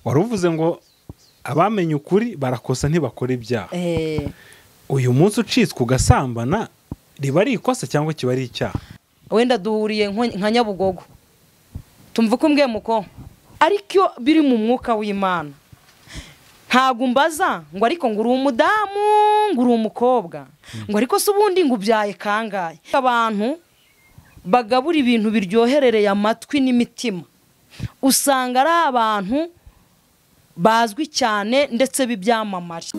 wari uvuze ngo abamenye ukuri barakosa ntibakora ibyaha uyu munsi ucitswe ugasambana riba ari ikosa cyangwa kiba ari icyaha wenda duhuriye nko- nka nyabugogo tumva uko umbwiye muko ariko iyo biri mu mwuka w'imana ntabwo umbaza ngo ariko ngo uri umudamu ngo uri umukobwa ngo ariko se ubundi ngo ubyaye kangahe abantu bagabura ibintu biryoherereye amatwi n'imitima usanga ari abantu bazwi cyane ndetse b'ibyamamare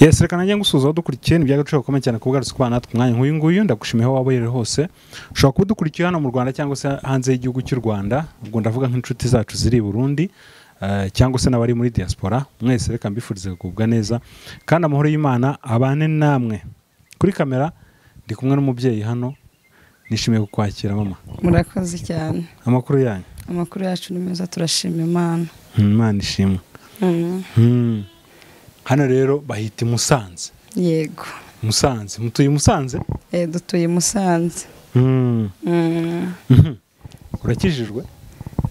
yes reka nanjye ngusuhuza wadukurikiye ni iby'agaciro gakomeye cyane kubugarutse kubana natwe umwanya nk'uyu nguyu ndagushimiye aho waba uri hose ushobora kuba udukurikiye hano mu rwanda cyangwa se hanze y'igihugu cy'u rwanda ubwo ndavuga nk'inshuti zacu ziri i burundi eh, cyangwa se n'abari muri diaspora mwese reka mbifurize kugubwa neza kandi amahoro y'imana abane namwe kuri kamera ndi kumwe n'umubyeyi hano nishimiye kukwakira mama murakoze cyane amakuru yanyu amakuru yacu ni meza turashima imana Hmm, imana ishimwe Mm, Hmm. hano rero bahita i musanze yego musanze mutuye i musanze Eh, dutuye i musanze Hmm. Mm, Mhm. urakijijwe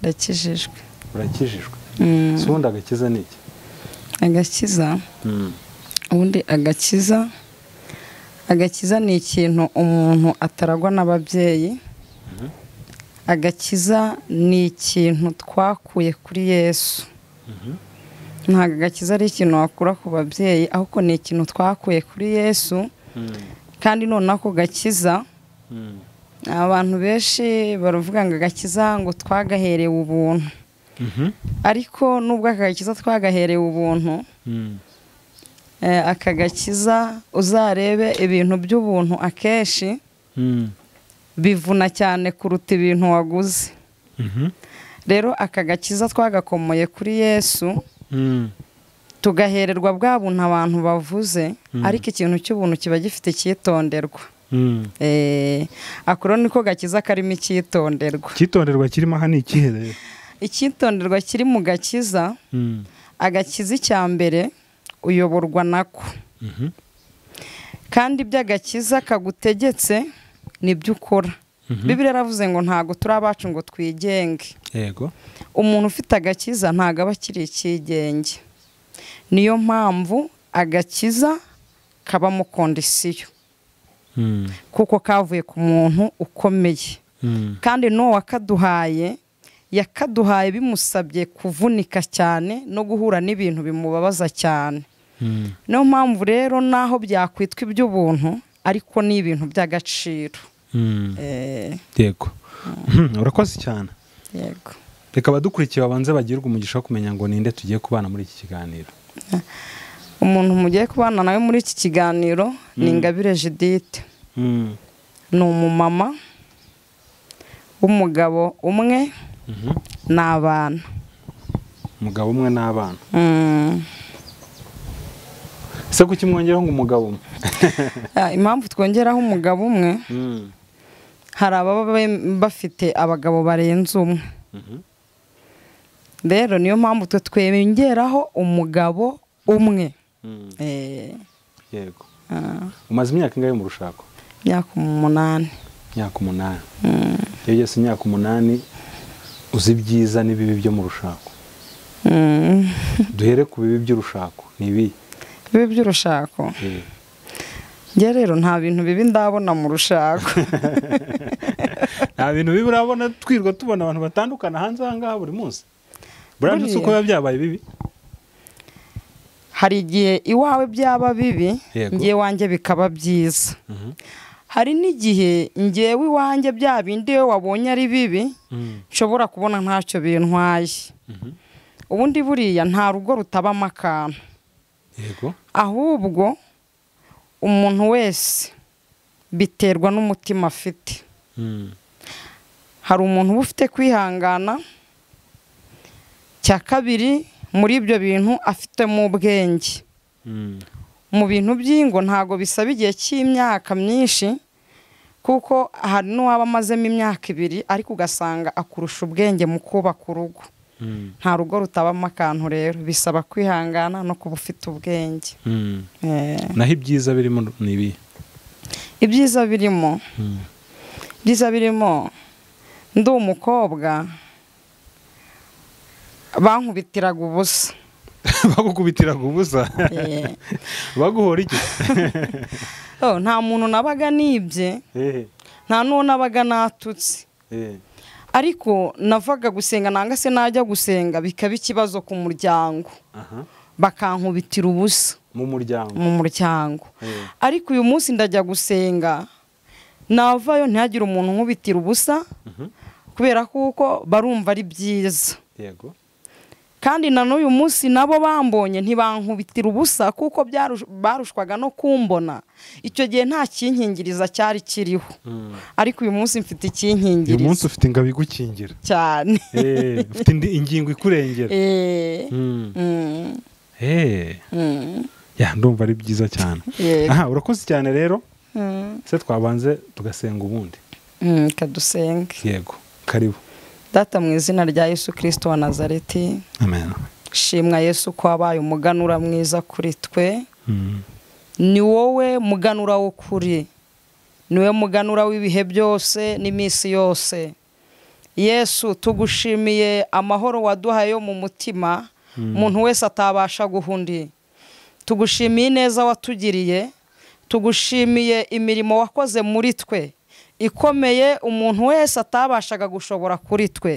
ndakijijwe urakijijwe Mm, si ubundi agakiza ni iki agakiza ubundi agakiza agakiza ni ikintu umuntu ataragwa n'ababyeyi agakiza ni ikintu twakuye kuri yesu ntabwo agakiza ari ikintu wakura ku babyeyi ahubwo ni ikintu twakuye kuri yesu kandi noneho ako gakiza abantu benshi baravuga ngo agakiza ngo twagaherewe ubuntu Mhm. ariko nubwo aka gakiza twagaherewe ubuntu Mhm. Eh, aka gakiza uzarebe ibintu by'ubuntu akenshi Mhm. bivuna cyane kuruta ibintu waguze Mhm. rero aka gakiza twagakomoye kuri yesu Mhm. tugahererwa bwa buntu abantu bavuze Mm. ariko ikintu cy'ubuntu kiba gifite icyitonderwa Mhm. Eh, ako rero niko gakiza karimo icyitonderwa icyitonderwa kirimo aha ni ikihe rero icyitonderwa kiri mu gakiza Mhm. agakiza icya mbere uyoborwa nako Mhm. kandi ibyo agakiza kagutegetse ni byo ukora bibiri yaravuze ngo ntabwo turi abacu ngo twigenge yego umuntu ufite agakiza ntabwo aba akiri icyigenge niyo mpamvu agakiza kabamo kondisiyo Mhm. kuko kavuye ku muntu ukomeye Mhm. kandi n'uwo wakaduhaye yakaduhaye bimusabye kuvunika cyane no guhura n'ibintu bimubabaza cyane Mhm. niyo mpamvu rero n'aho byakwitwa iby'ubuntu ariko ni ibintu by'agaciro Mhm. Eh, yego Mhm. urakoze cyane yego reka abadukurikiye babanze bagirwe umugisha wo kumenya ngo ninde tugiye kubana muri iki kiganiro umuntu mugiye kubana nawe muri iki kiganiro ni ingabire judithe Mhm. ni umumama w'umugabo umwe Mhm. n'abana umugabo umwe n'abana Mm. ese kuki mwongeraho ngo umugabo umwe Ah, impamvu twongeraho umugabo umwe Mhm. hari ababa be- bafite abagabo barenze umwe Mhm. rero niyo mpamvu twe twongeraho umugabo umwe Mhm. Eh, yego ah, umaze imyaka ingahe mu rushako imyaka umunani imyaka umunani iyo ugeze imyaka umunani uzi ibyiza n'ibibi byo mu rushako Mm. duhere ku bibi by'urushako ni ibihe bibi by'urushako Eh, njye rero nta bintu bibi ndabona mu rushako nta bintu bibi urabona twirwa tubona abantu batandukana hanze aha ngaha buri munsi buriya ndetse Buriya. uko biba byabaye bibi hari igihe iwawe byaba bibi Yego. njyewe wanjye bikaba byiza hari n'igihe ngewe iwanjye bya bindi wowe wabonye ari bibi nshobora kubona ntacyo bintwaye Mhm. ubundi buriya nta rugo rutabamo akantu yego ahubwo umuntu wese biterwa n'umutima afite Mm. hari umuntu uba ufite kwihangana cya kabiri muri ibyo bintu afitemo ubwenge Mm. mu bintu by'ingo ntabwo bisaba igihe cy'imyaka myinshi kuko hari n'uwaba amazemo imyaka ibiri ariko ugasanga akurusha ubwenge mu kubaka urugo Mm. nta rugo rutabamo akantu rero bisaba kwihangana no kuba ufite ubwenge Mm. Eh, naho ibyiza birimo ni ibihe ibyiza birimo Mm. ibyiza birimo ndi umukobwa bankubitiraga ubusa bagukubitiraga ubusa Eh, baguhora iki oh, nta muntu nabaga nibye Eh, nta n'uwo nabaga natutse eh. ariko navaga gusenga nanga se najya gusenga bikaba ikibazo ku muryango Aha. bakankubitira ubusa mu muryango mu muryango Eh. ariko uyu munsi ndajya gusenga navayo ntihagire umuntu unkubitira ubusa Mhm. kubera kuko barumva ari byiza yego kandi na n'uyu munsi nabo bambonye ntibankubitira ubusa kuko byarush- barushwaga no kumbona icyo gihe nta kinkingiriza cyari kiriho Mm. ariko uyu munsi mfite uyu munsi ikinkingirizo ufite ingabo igukingira cyane Eh, ufite indi ingingo ikurengera Eh. Mm. Mm. Eh. ya ndumva ari byiza cyane Yego. aha urakoze cyane rero Mm. se twabanze tugasenga ubundi Mm, ka dusenge yego karibu data mu izina rya yesu kirisito wa nazareti amen shimwa yesu ko wabaye umuganura mwiza kuri twe Mm. ni wowe muganura w'ukuri ni wowe muganura w'ibihe byose n'iminsi yose yesu tugushimiye amahoro waduhaye yo mu mutima umuntu wese atabasha guha undi tugushimiye ineza watugiriye tugushimiye imirimo wakoze muri twe ikomeye umuntu wese atabashaga gushobora kuri twe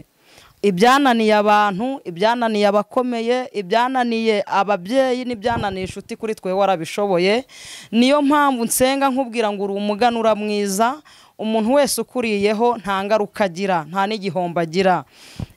ibyananiye abantu ibyananiye abakomeye ibyananiye ababyeyi n'ibyananiye inshuti kuri twe warabishoboye niyo mpamvu nsenga nkubwira ngo uri umuganura mwiza umuntu wese ukuriyeho nta ngaruka agira nta n'igihombo agira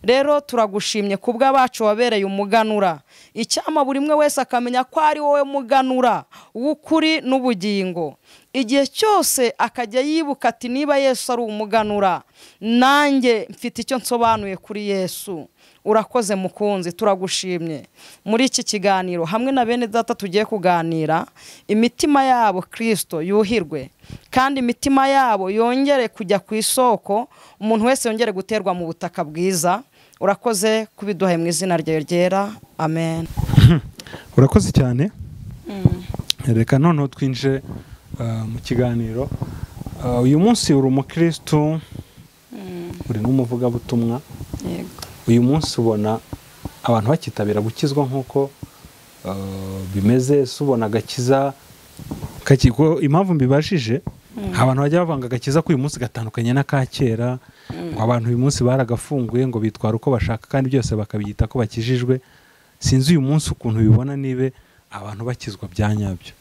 rero turagushimye ku bw'abacu wabereye umuganura icyama buri umwe wese akamenya ko ari wowe muganura w'ukuri n'ubugingo igihe cyose akajya yibuka ati niba yesu ari umuganura nanjye mfite icyo nsobanuye kuri yesu urakoze mukunzi turagushimye muri iki kiganiro hamwe na bene data tugiye kuganira imitima yabo kirisito yuhirwe kandi imitima yabo yongere kujya ku isoko umuntu wese yongere guterwa mu butaka bwiza urakoze kubiduhaye mu izina ryawe ryera amen urakoze cyane reka noneho twinjire ah, mu kiganiro Ah, uyu munsi uri umukirisitu uri n'umuvugabutumwa uyu munsi ubona abantu bakitabira gukizwa nk'uko ah, bimeze si ubona agakiza kaki- ko impamvu mbibajije abantu bajya bavanga agakiza k'uyu munsi gatandukanye n'aka kera ngo abantu uyu munsi baragafunguye ngo bitwara uko bashaka kandi byose bakabiyita ko bakijijwe sinzi uyu munsi ukuntu bibona niba abantu bakizwa bya nyabyo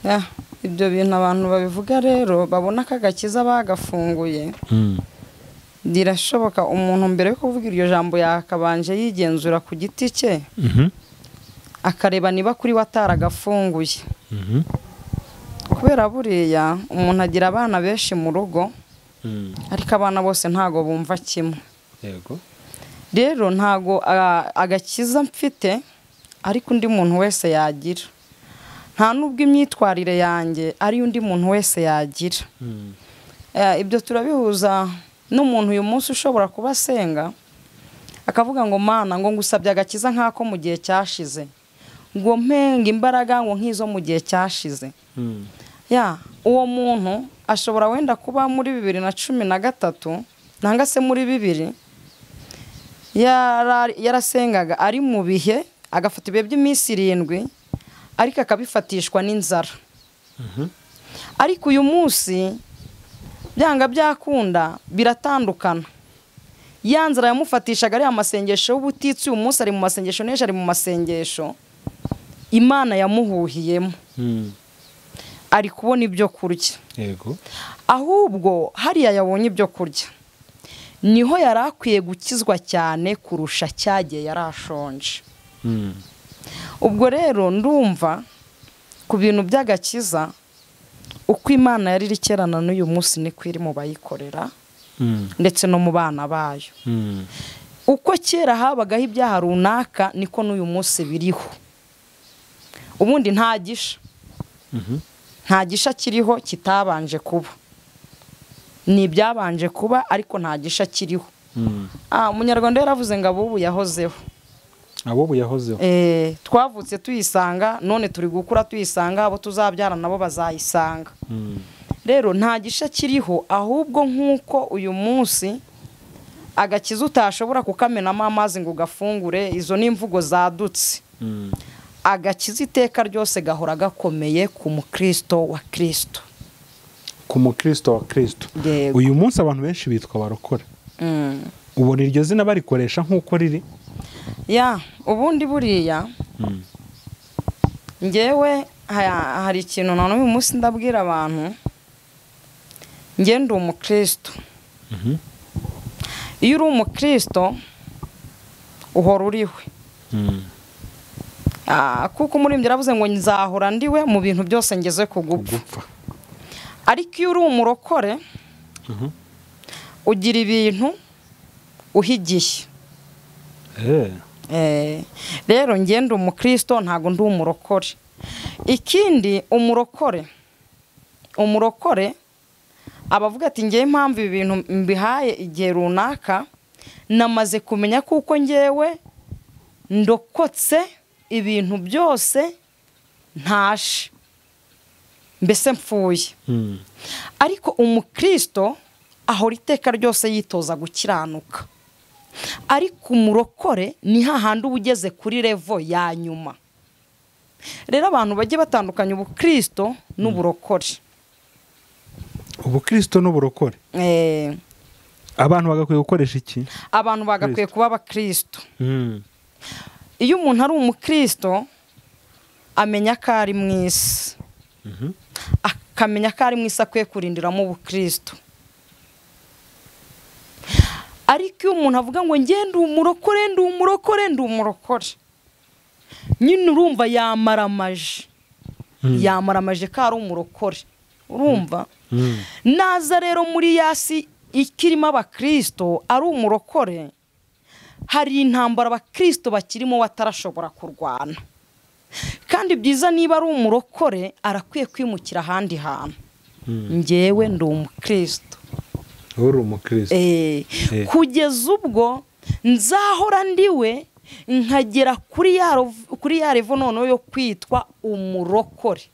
Ya, ibyo bintu abantu babivuga rero babona ko agakiza bagafunguye Mm. birashoboka umuntu mbere yo kuvuga iryo jambo yakabanje yigenzura ku giti cye Mhm. akareba niba kuri we ataragafunguye Mhm. kubera buriya umuntu agira abana benshi mu rugo Mm. ariko abana bose ntago bumva kimwe yego rero ntago a- agakiza mfite ariko undi muntu wese yagira nta n'ubwo imyitwarire yanjye ari undi muntu wese yagira Mm. Eh, ibyo turabihuza n'umuntu uyu munsi ushobora kuba asenga akavuga ngo mana ngo ngusabye agakiza nk'ako mu gihe cyashize ngo mpenga imbaraga ngo nk'izo mu gihe cyashize Mm. ya uwo muntu ashobora wenda kuba muri bibiri na cumi na gatatu nanga se muri bibiri yara- yarasengaga ari mu bihe agafata ibihe by'iminsi irindwi ariko akabifatishwa n'inzara ariko uyu munsi byanga byakunda biratandukana ya nzara yamufatishaga ariya masengesho y'ubutitsi uyu munsi ari mu masengesho n'ejo ari mu masengesho imana yamuhuhiyemo Mm. ari kubona ibyo kurya yego ahubwo hariya yabonye ibyo kurya niho yari akwiye gukizwa cyane kurusha cyagiye yari ashonje Mm. ubwo rero ndumva ku bintu by'agakiza uko imana yari iri kera na n'uyu munsi niko iri mu bayikorera Mm. ndetse no mu bana bayo Mm. uko kera habagaho ibyaha runaka niko n'uyu munsi biriho ubundi nta gisha Mhm. nta gisha kiriho kitabanje kuba ni ibyabanje kuba ariko nta gisha kiriho Mm. Ah, umunyarwanda yaravuze ngo abubu yahozeho abo buyahozeho Eh, twavutse tuyisanga none turi gukura tuyisanga abo tuzabyara nabo bazayisanga Mm. rero nta gisha kiriho ahubwo nk'uko uyu munsi agakiza utashobora kukamenamo amazi ngo ugafungure izo ni imvugo zadutse agakiza iteka ryose gahora gakomeye ku mukristo wa kirisito ku mukristo wa kirisito Yego. uyu munsi abantu benshi bitwa barokora ubona iryo zina barikoresha nk'uko riri ya ubundi buriya ngewe ha- hari ikintu na n'uyu munsi ndabwira abantu nge ndi umukristo iyo uri umukristo uhora uriwe Ah, kuko umuririmbyi yaravuze ngo nzahora ndiwe mu bintu byose ngeze ku gupfa gupfa ariko iyo uri umurokore ugira ibintu uhigiye Eh, rero njye ndi umukristo ntabwo ndi umurokore ikindi umurokore umurokore aba avuga ati ngewe impamvu ibi bintu mbihaye igihe runaka namaze kumenya kuko ngewe ndokotse ibintu byose ntashe mbese mpfuye ariko umukristo ahora iteka ryose yitoza gukiranuka ariko umurokore ni hahandi uba ugeze kuri revo ya nyuma rero abantu bagiye batandukanya ubukristo n'uburokore ubukristo n'uburokore Eh, abantu bagakwiye gukoresha iki abantu bagakwiye kuba abakristo iyo umuntu ari umukristo amenya ko ari mu isi akamenya ko ari mu isi akwiye kurindiramo ubukristo ariko iyo umuntu avuga ngo nge ndi umurokore ndi umurokore ndi umurokore nyine urumva yamaramaje yamaramaje ko ari umurokore urumva naza rero muri yasi ikirimo abakirisito ari umurokore hari intambara abakirisito bakirimo batarashobora kurwana kandi byiza niba ari umurokore arakwiye kwimukira ahandi hantu ngewe ndi umukirisito uri umukristo Eh, Eh. kugeza ubwo nzahora ndiwe nkagera kuri ya rov- kuri ya revo noneho yo kwitwa umurokore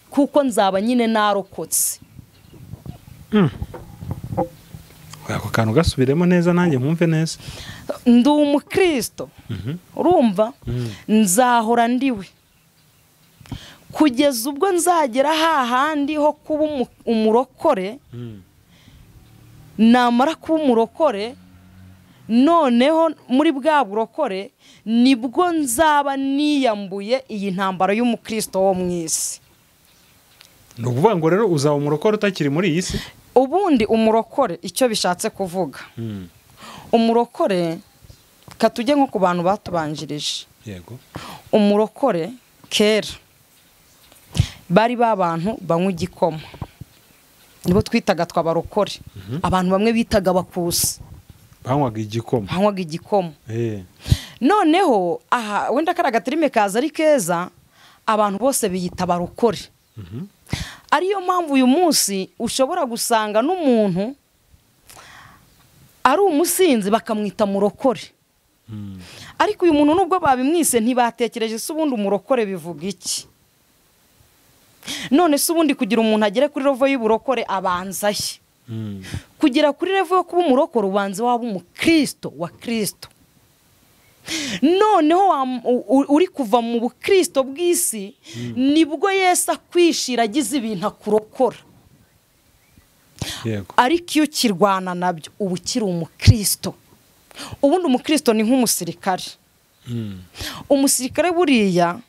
kuko nzaba nyine narokotse ako kantu gasubiremo neza nanjye nkumve neza ndi umukristo urumva nzahora ndiwe kugeza ubwo nzagera hahandi ho kuba umu- umurokore namara kuba umurokore noneho muri bwa burokore nibwo nzaba niyambuye iyi ntambara y'umukristo wo mu isi ni ukuvuga ngo rero uzaba umurokore utakiri muri iyi si ubundi umurokore icyo bishatse kuvuga umurokore katujye nko ku bantu batubanjirije yego umurokore kera bari ba bantu banywa igikoma nibo twitaga twabarokore abantu bamwe bitaga abakusi banywaga igikoma banywaga igikoma Eh. noneho aha wenda kariya gaterime kaza ari keza abantu bose biyita barokore ariyo mpamvu uyu munsi ushobora gusanga n'umuntu ari umusinzi bakamwita murokore ariko uyu muntu nubwo babimwise ntibatekereje se ubundi umurokore bivuga iki none se ubundi kugira umuntu agere kuri rovo y'uburokore abanza he kugera kuri revo yo kuba umurokore ubanza waba umukristo wa kirisito noneho wa- u- u- uri kuva mu bukristo bw'isi nibwo yesu akwishira agize ibintu akurokora yego ariko iyo ukirwana nabyo uba ukiri umukristo ubundi umukristo ni nk'umusirikare umusirikare buriya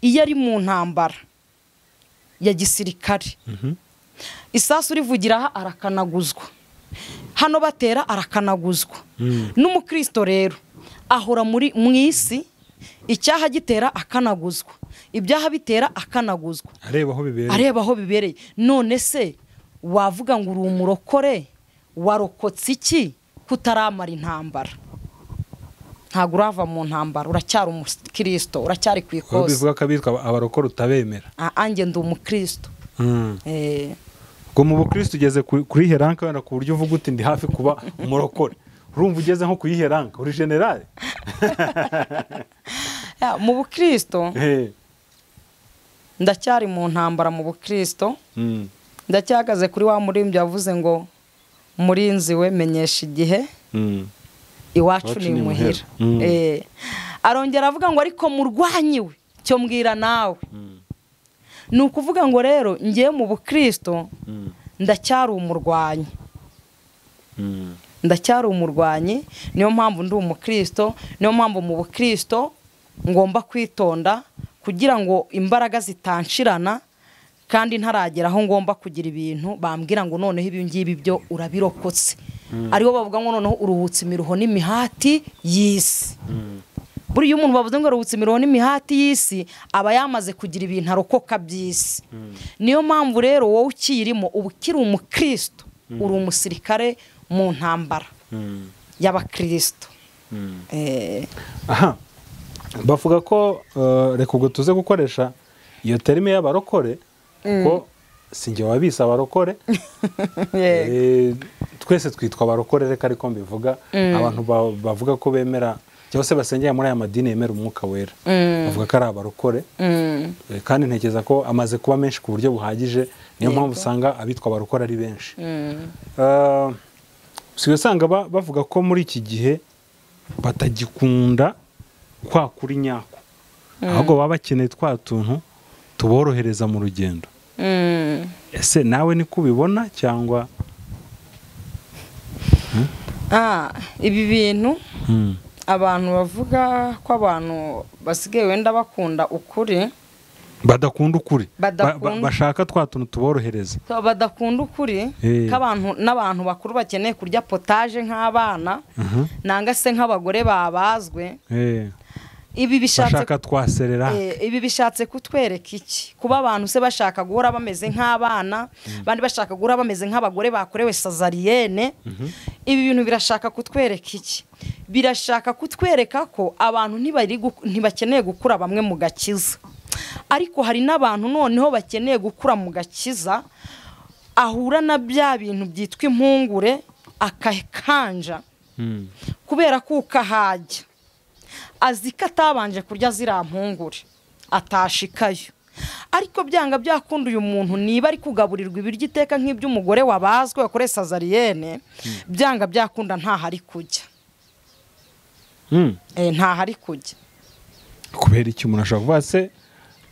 iyo ari mu ntambara ya gisirikare isasu rivugira aha arakanaguzwa hano batera arakanaguzwa n'umukristo rero ahora muri mu isi icyaha gitera akanaguzwa ibyaha bitera akanaguzwa areba aho bibereye areba aho bibereye none se wavuga ngo uri umurokore warokotse iki kutaramara intambara ntabwo urava mu ntambara uracyari umukristo uracyari ku aho ikosi bivuga ko abitwa abarokore utabemera anjye ndi umukristo Eh, ngo mu bukristo ugeze ku- kuri heranka wenda ku buryo uvuga uti ndi hafi kuba umurokore urumva ugeze nko ku yiheranka uri generale ya, mu bukristo Eh. ndacyari mu ntambara mu bukristo Mm. ndacyahagaze kuri wa muririmbyi wavuze ngo murinzi we menyesha igihe iwacu ni imuhira Mm. Eh, arongera avuga ngo ariko murwanyi we cyo mbwira nawe ni ukuvuga ngo rero ngiye mu bukirisito ndacyari umurwanyi ndacyari umurwanyi niyo mpamvu ndi umukirisito niyo mpamvu mu bukirisito ngomba kwitonda kugira ngo imbaraga zitanshirana kandi ntaragera aho ngomba kugira ibintu bambwira ngo noneho ibi ngibi byo urabirokotse aribo bavuga ngo noneho uruhutse imiruho n'imihati y'isi buriya umuntu bavuze ngo aruhutse imiruho n'imihati y'isi aba yamaze kugira ibintu arokoka by'isi niyo mpamvu rero wowe ukiyirimo uba ukiri umukristo uri umusirikare mu ntambara y'abakristo Eh, aha bavuga ko eh, reka ubwo tuze gukoresha iyo terime y'abarokore ko si njye wabise abarokore Eh, yego. twese twitwa abarokore reka ariko mbivuga abantu ba- bavuga ko bemera cyangwa se basengera muri aya madini yemera umwuka wera bavuga ko ari abarokore Mm, Eh, kandi ntekereza ko amaze kuba menshi ku buryo buhagije niyo mpamvu usanga abitwa abarokore ari benshi mm. Eh, usigaye usanga ba- bavuga ko muri iki gihe batagikunda kwa kuri nyako ahubwo baba bakeneye twa tuntu tuborohereza mu rugendo Mm. ese nawe niko ubibona cyangwa Ah, ibi bintu Mm, abantu bavuga ko abantu basigaye wenda bakunda ukuri badakunda ukuri Ba- ba- Badakunda. bashaka twa tuntu tuborohereza So, badakunda ukuri Eh. k'abantu n'abantu bakuru bakeneye kurya potaje nk'abana Mhm. nanga se nk'abagore babazwe Eh, ibi bishatse bashaka twaserera Eh, ibi bishatse kutwereka iki kuba abantu se bashaka guhora bameze nk'abana abandi bashaka guhora bameze nk'abagore bakorewe sazariyene ibi bintu birashaka kutwereka iki birashaka kutwereka ko abantu ntibari gu- ntibakeneye gukura bamwe mu gakiza ariko hari n'abantu noneho bakeneye gukura mu gakiza ahura na bya bintu byitwa impungure akakanja Mm, kubera ko ukahajya azi ko atabanje kurya ziriya mpungure atashikayo ariko byanga byakunda uyu muntu niba ari kugaburirwa ibiryo iteka nk'iby'umugore wabazwe wakoreye sazariyene byanga byakunda ntaho ari kujya mm. Eh, ntaho ari kujya kubera iki umuntu ashobora kuvuga se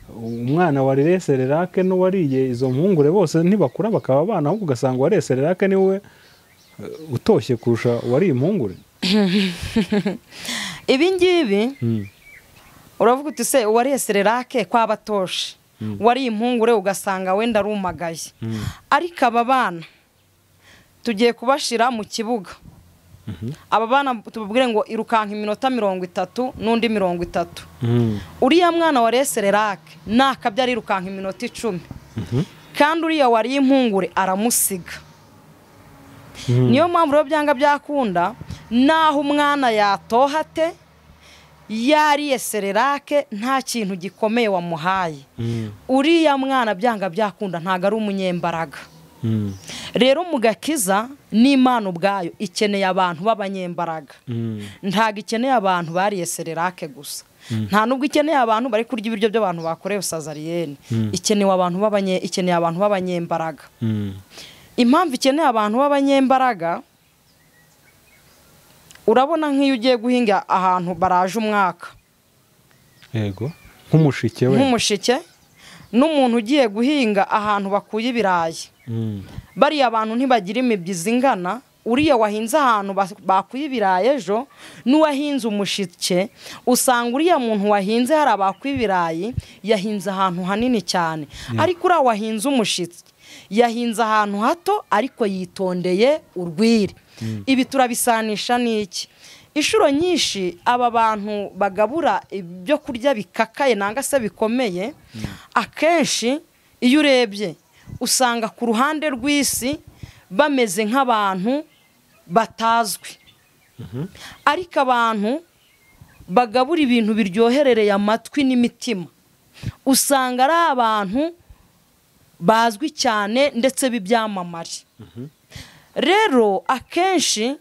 umwana warereye sererake n'uwariye izo mpungure bose ntibakura bakaba abana ahubwo ugasanga uwariye sererake ni we eh, utoshye kurusha uwariye impungure ibi ngibi Mm, uravuga uti se uwariye sererake kwaba atoshe uwariye impungure ugasanga wenda arumagaye mm, ariko aba bana tugiye kubashyira mu kibuga aba bana tubabwire ngo irukanka iminota mirongo itatu n'undi mirongo itatu mm, uriya mwana wariye sererake ntakabya arirukanka iminota icumi kandi uriya wariye impungure aramusiga mm. niyo mpamvu rero byanga byakunda naho umwana yatoha ate yariye sererake nta kintu gikomeye wamuhaye Mm, uriya mwana byanga byakunda ntabwo ari umunyembaraga mm, rero mu gakiza n'imana ubwayo ikeneye abantu b'abanyembaraga mm, ntabwo ikeneye abantu bariye sererake gusa nta nubwo ikeneye abantu bari kurya ibiryo by'abantu bakorewe sazariyene Mm. ikenewe abantu b'abanye- ikeneye abantu b'abanyembaraga mm, impamvu ikeneye abantu b'abanyembaraga urabona nk'iyo ugiye guhinga ahantu baraje umwaka yego nk'umushike we nk'umushike n'umuntu ugiye guhinga ahantu bakuye ibirayi Mm, bariya abantu ntibagira imibyizi ingana uriya wahinze ahantu bas- bakuye ibirayi ejo n'uwahinze umushike usanga uriya muntu wahinze hari abakuye ibirayi yahinze ahantu hanini cyane ariko uriya wahinze umushike yahinze ahantu hato ariko yitondeye urwiri ibi turabisanisha n'iki inshuro nyinshi aba bantu bagabura ibyo kurya bikakaye nanga se bikomeye akenshi iyo urebye usanga ku ruhande rw'isi bameze nk'abantu batazwi ariko abantu bagabura ibintu biryoherereye amatwi n'imitima usanga ari abantu bazwi cyane ndetse b'ibyamamare rero akenshi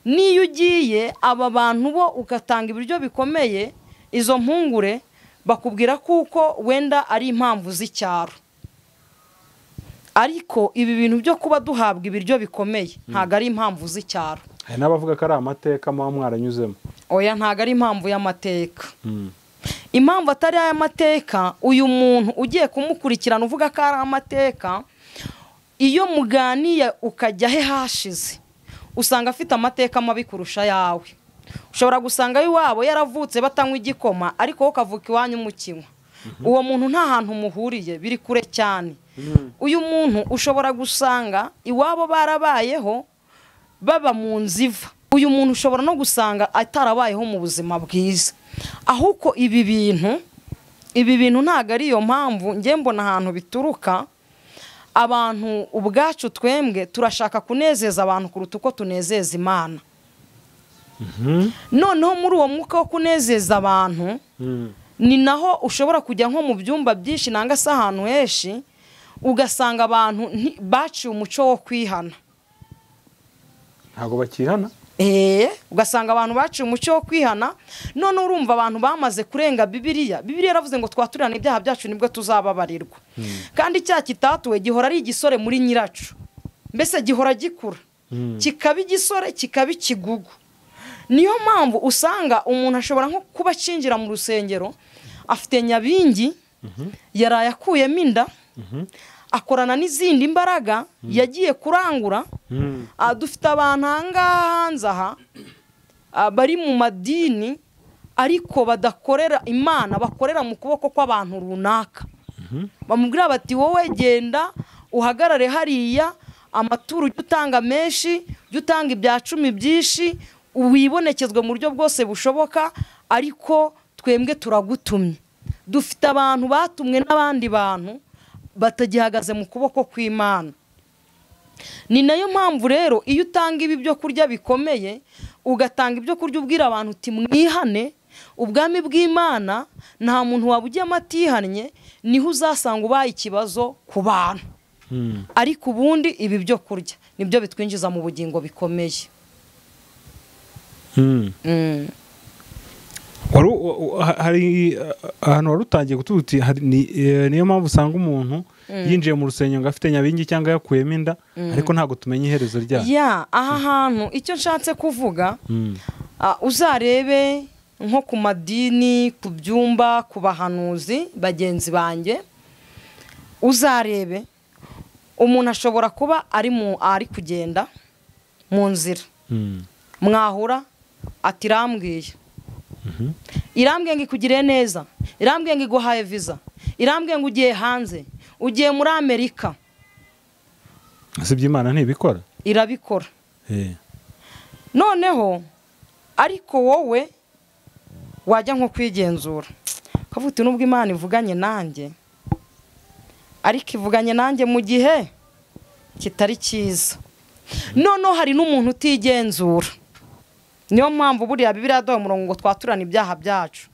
n'iyo ugiye aba bantu bo ugatanga ibiryo bikomeye izo mpungure bakubwira kuko wenda ari impamvu z'icyaro ariko ibi bintu byo kuba duhabwa ibiryo bikomeye ntabwo ari impamvu z'icyaro hari n'abavuga ko ari amateka muba mwaranyuzemo oya ntabwo ari impamvu y'amateka impamvu atari ay'amateka uyu muntu ugiye kumukurikirana uvuga ko ari amateka iyo muganiye ukajya he hashize usanga afite amateka mabi kurusha ayawe ushobora gusanga iwabo yaravutse batanywa igikoma ariko wowe ukavuka iwanyu mukinywa uwo muntu nta hantu muhuriye biri kure cyane uyu muntu ushobora gusanga iwabo barabayeho baba mu nziva uyu muntu ushobora no gusanga atarabayeho mu buzima bwiza ahubwo ibi bintu ibi bintu ntabwo ari iyo mpamvu njye mbona ahantu bituruka abantu ubwacu twembwe turashaka kunezeza abantu kuruta uko tunezeza imana noneho muri uwo mwuka wo kunezeza abantu ni naho ushobora kujya nko mu byumba byinshi nanga se ahantu henshi ugasanga abantu nti- baciye umuco wo kwihana ntabwo bakihana eee ugasanga abantu baciye umuco wo kwihana none urumva abantu bamaze kurenga bibiriya bibiriya yaravuze ngo twaturirane ibyaha byacu nibwo tuzababarirwa kandi icyaha kitatuwe gihora ari igisore muri nyiracyo mbese gihora gikura Mm. kikaba igisore kikaba ikigugu niyo mpamvu usanga umuntu ashobora nko kuba acinjira mu rusengero afite nyabingi yaraye akuyemo inda akorana n'izindi mbaraga yagiye kurangura Ah, dufite abantu ahangaha hanze aha ah, bari mu madini ariko badakorera imana bakorera mu kuboko kw'abantu runaka bamubwira bati wowe genda uhagarare hariya amaturo ujye utanga menshi ujye utanga ibya cumi byinshi wibonekezwe mu buryo bwose bushoboka ariko twembwe turagutumye dufite abantu batumwe n'abandi bantu batagihagaze mu kuboko kw'imana ni nayo mpamvu rero iyo utanga ibi byo kurya bikomeye ugatanga ibyo kurya ubwira abantu uti mwihane ubwami bw'imana nta muntu waba ujyamo atihannye niho uzasanga ubaye ikibazo ku bantu ariko ubundi ibi byo kurya nibyo bitwinjiza mu bugingo bikomeye Mm. Wari u- u- u- ha- hari uh, ahantu wari utangiye kututi niyo mpamvu usanga umuntu yinjiye mu rusengero ngo afite nyabingi cyangwa yakuyemo inda ariko ntabwo tumenya iherezo ryayo ya aha hantu icyo nshatse kuvuga Mm. Ah, uzarebe nko ku madini ku byumba ku bahanuzi bagenzi banjye uzarebe umuntu ashobora kuba ari mu ari kugenda mu nzira Mm. mwahura ati irambwiye irambwiye ngo ikugire neza irambwiye ngo iguhaye viza irambwiye ngo ugiye hanze ugiye muri amerika si iby'imana ntibikora irabikora Eh. noneho ariko wowe wajya nko kwigenzura ukavuga uti nubwo imana ivuganye nanjye ariko ivuganye nanjye mu gihe kitari cyiza noneho hari n'umuntu utigenzura niyo mpamvu buriya bibiriya yaduha umurongo ngo twaturane ibyaha byacu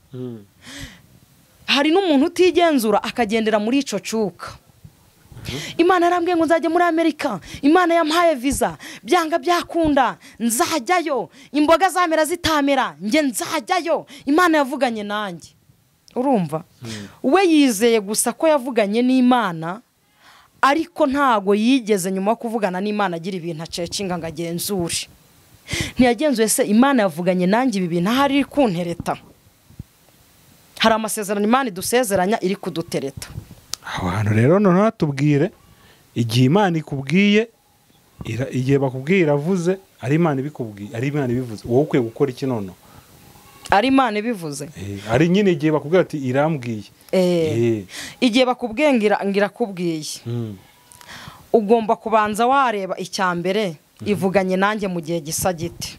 hari n'umuntu utigenzura akagendera muri icyo cuka imana yarambwiye ngo nzajya muri amerika imana yampaye viza byanga byakunda nzajyayo imboga zamera zitamera njye nzajyayo imana yavuganye nanjye urumva we yizeye gusa ko yavuganye n'imana ariko ntago yigeze nyuma yo kuvugana n'imana agira ibintu acecinga ngo agenzure ntiyagenzuye se imana yavuganye nanjye ibi bintu ahari iri kuntereta hari amasezerano imana idusezeranya iri kudutereta aho hantu rero noneho hatubwire igihe imana ikubwiye ira- igihe bakubwiye iravuze ari imana ibikubwiye ari imana ibivuze wowe ukwiye gukora iki noneho ari imana ibivuze Eh, ari nyine igihe bakubwira ati irambwiye Eh. Eh. igihe bakubwiye ngo ira- ngo irakubwiye Mm. ugomba kubanza wareba icya mbere ivuganye nanjye mu gihe gisa giti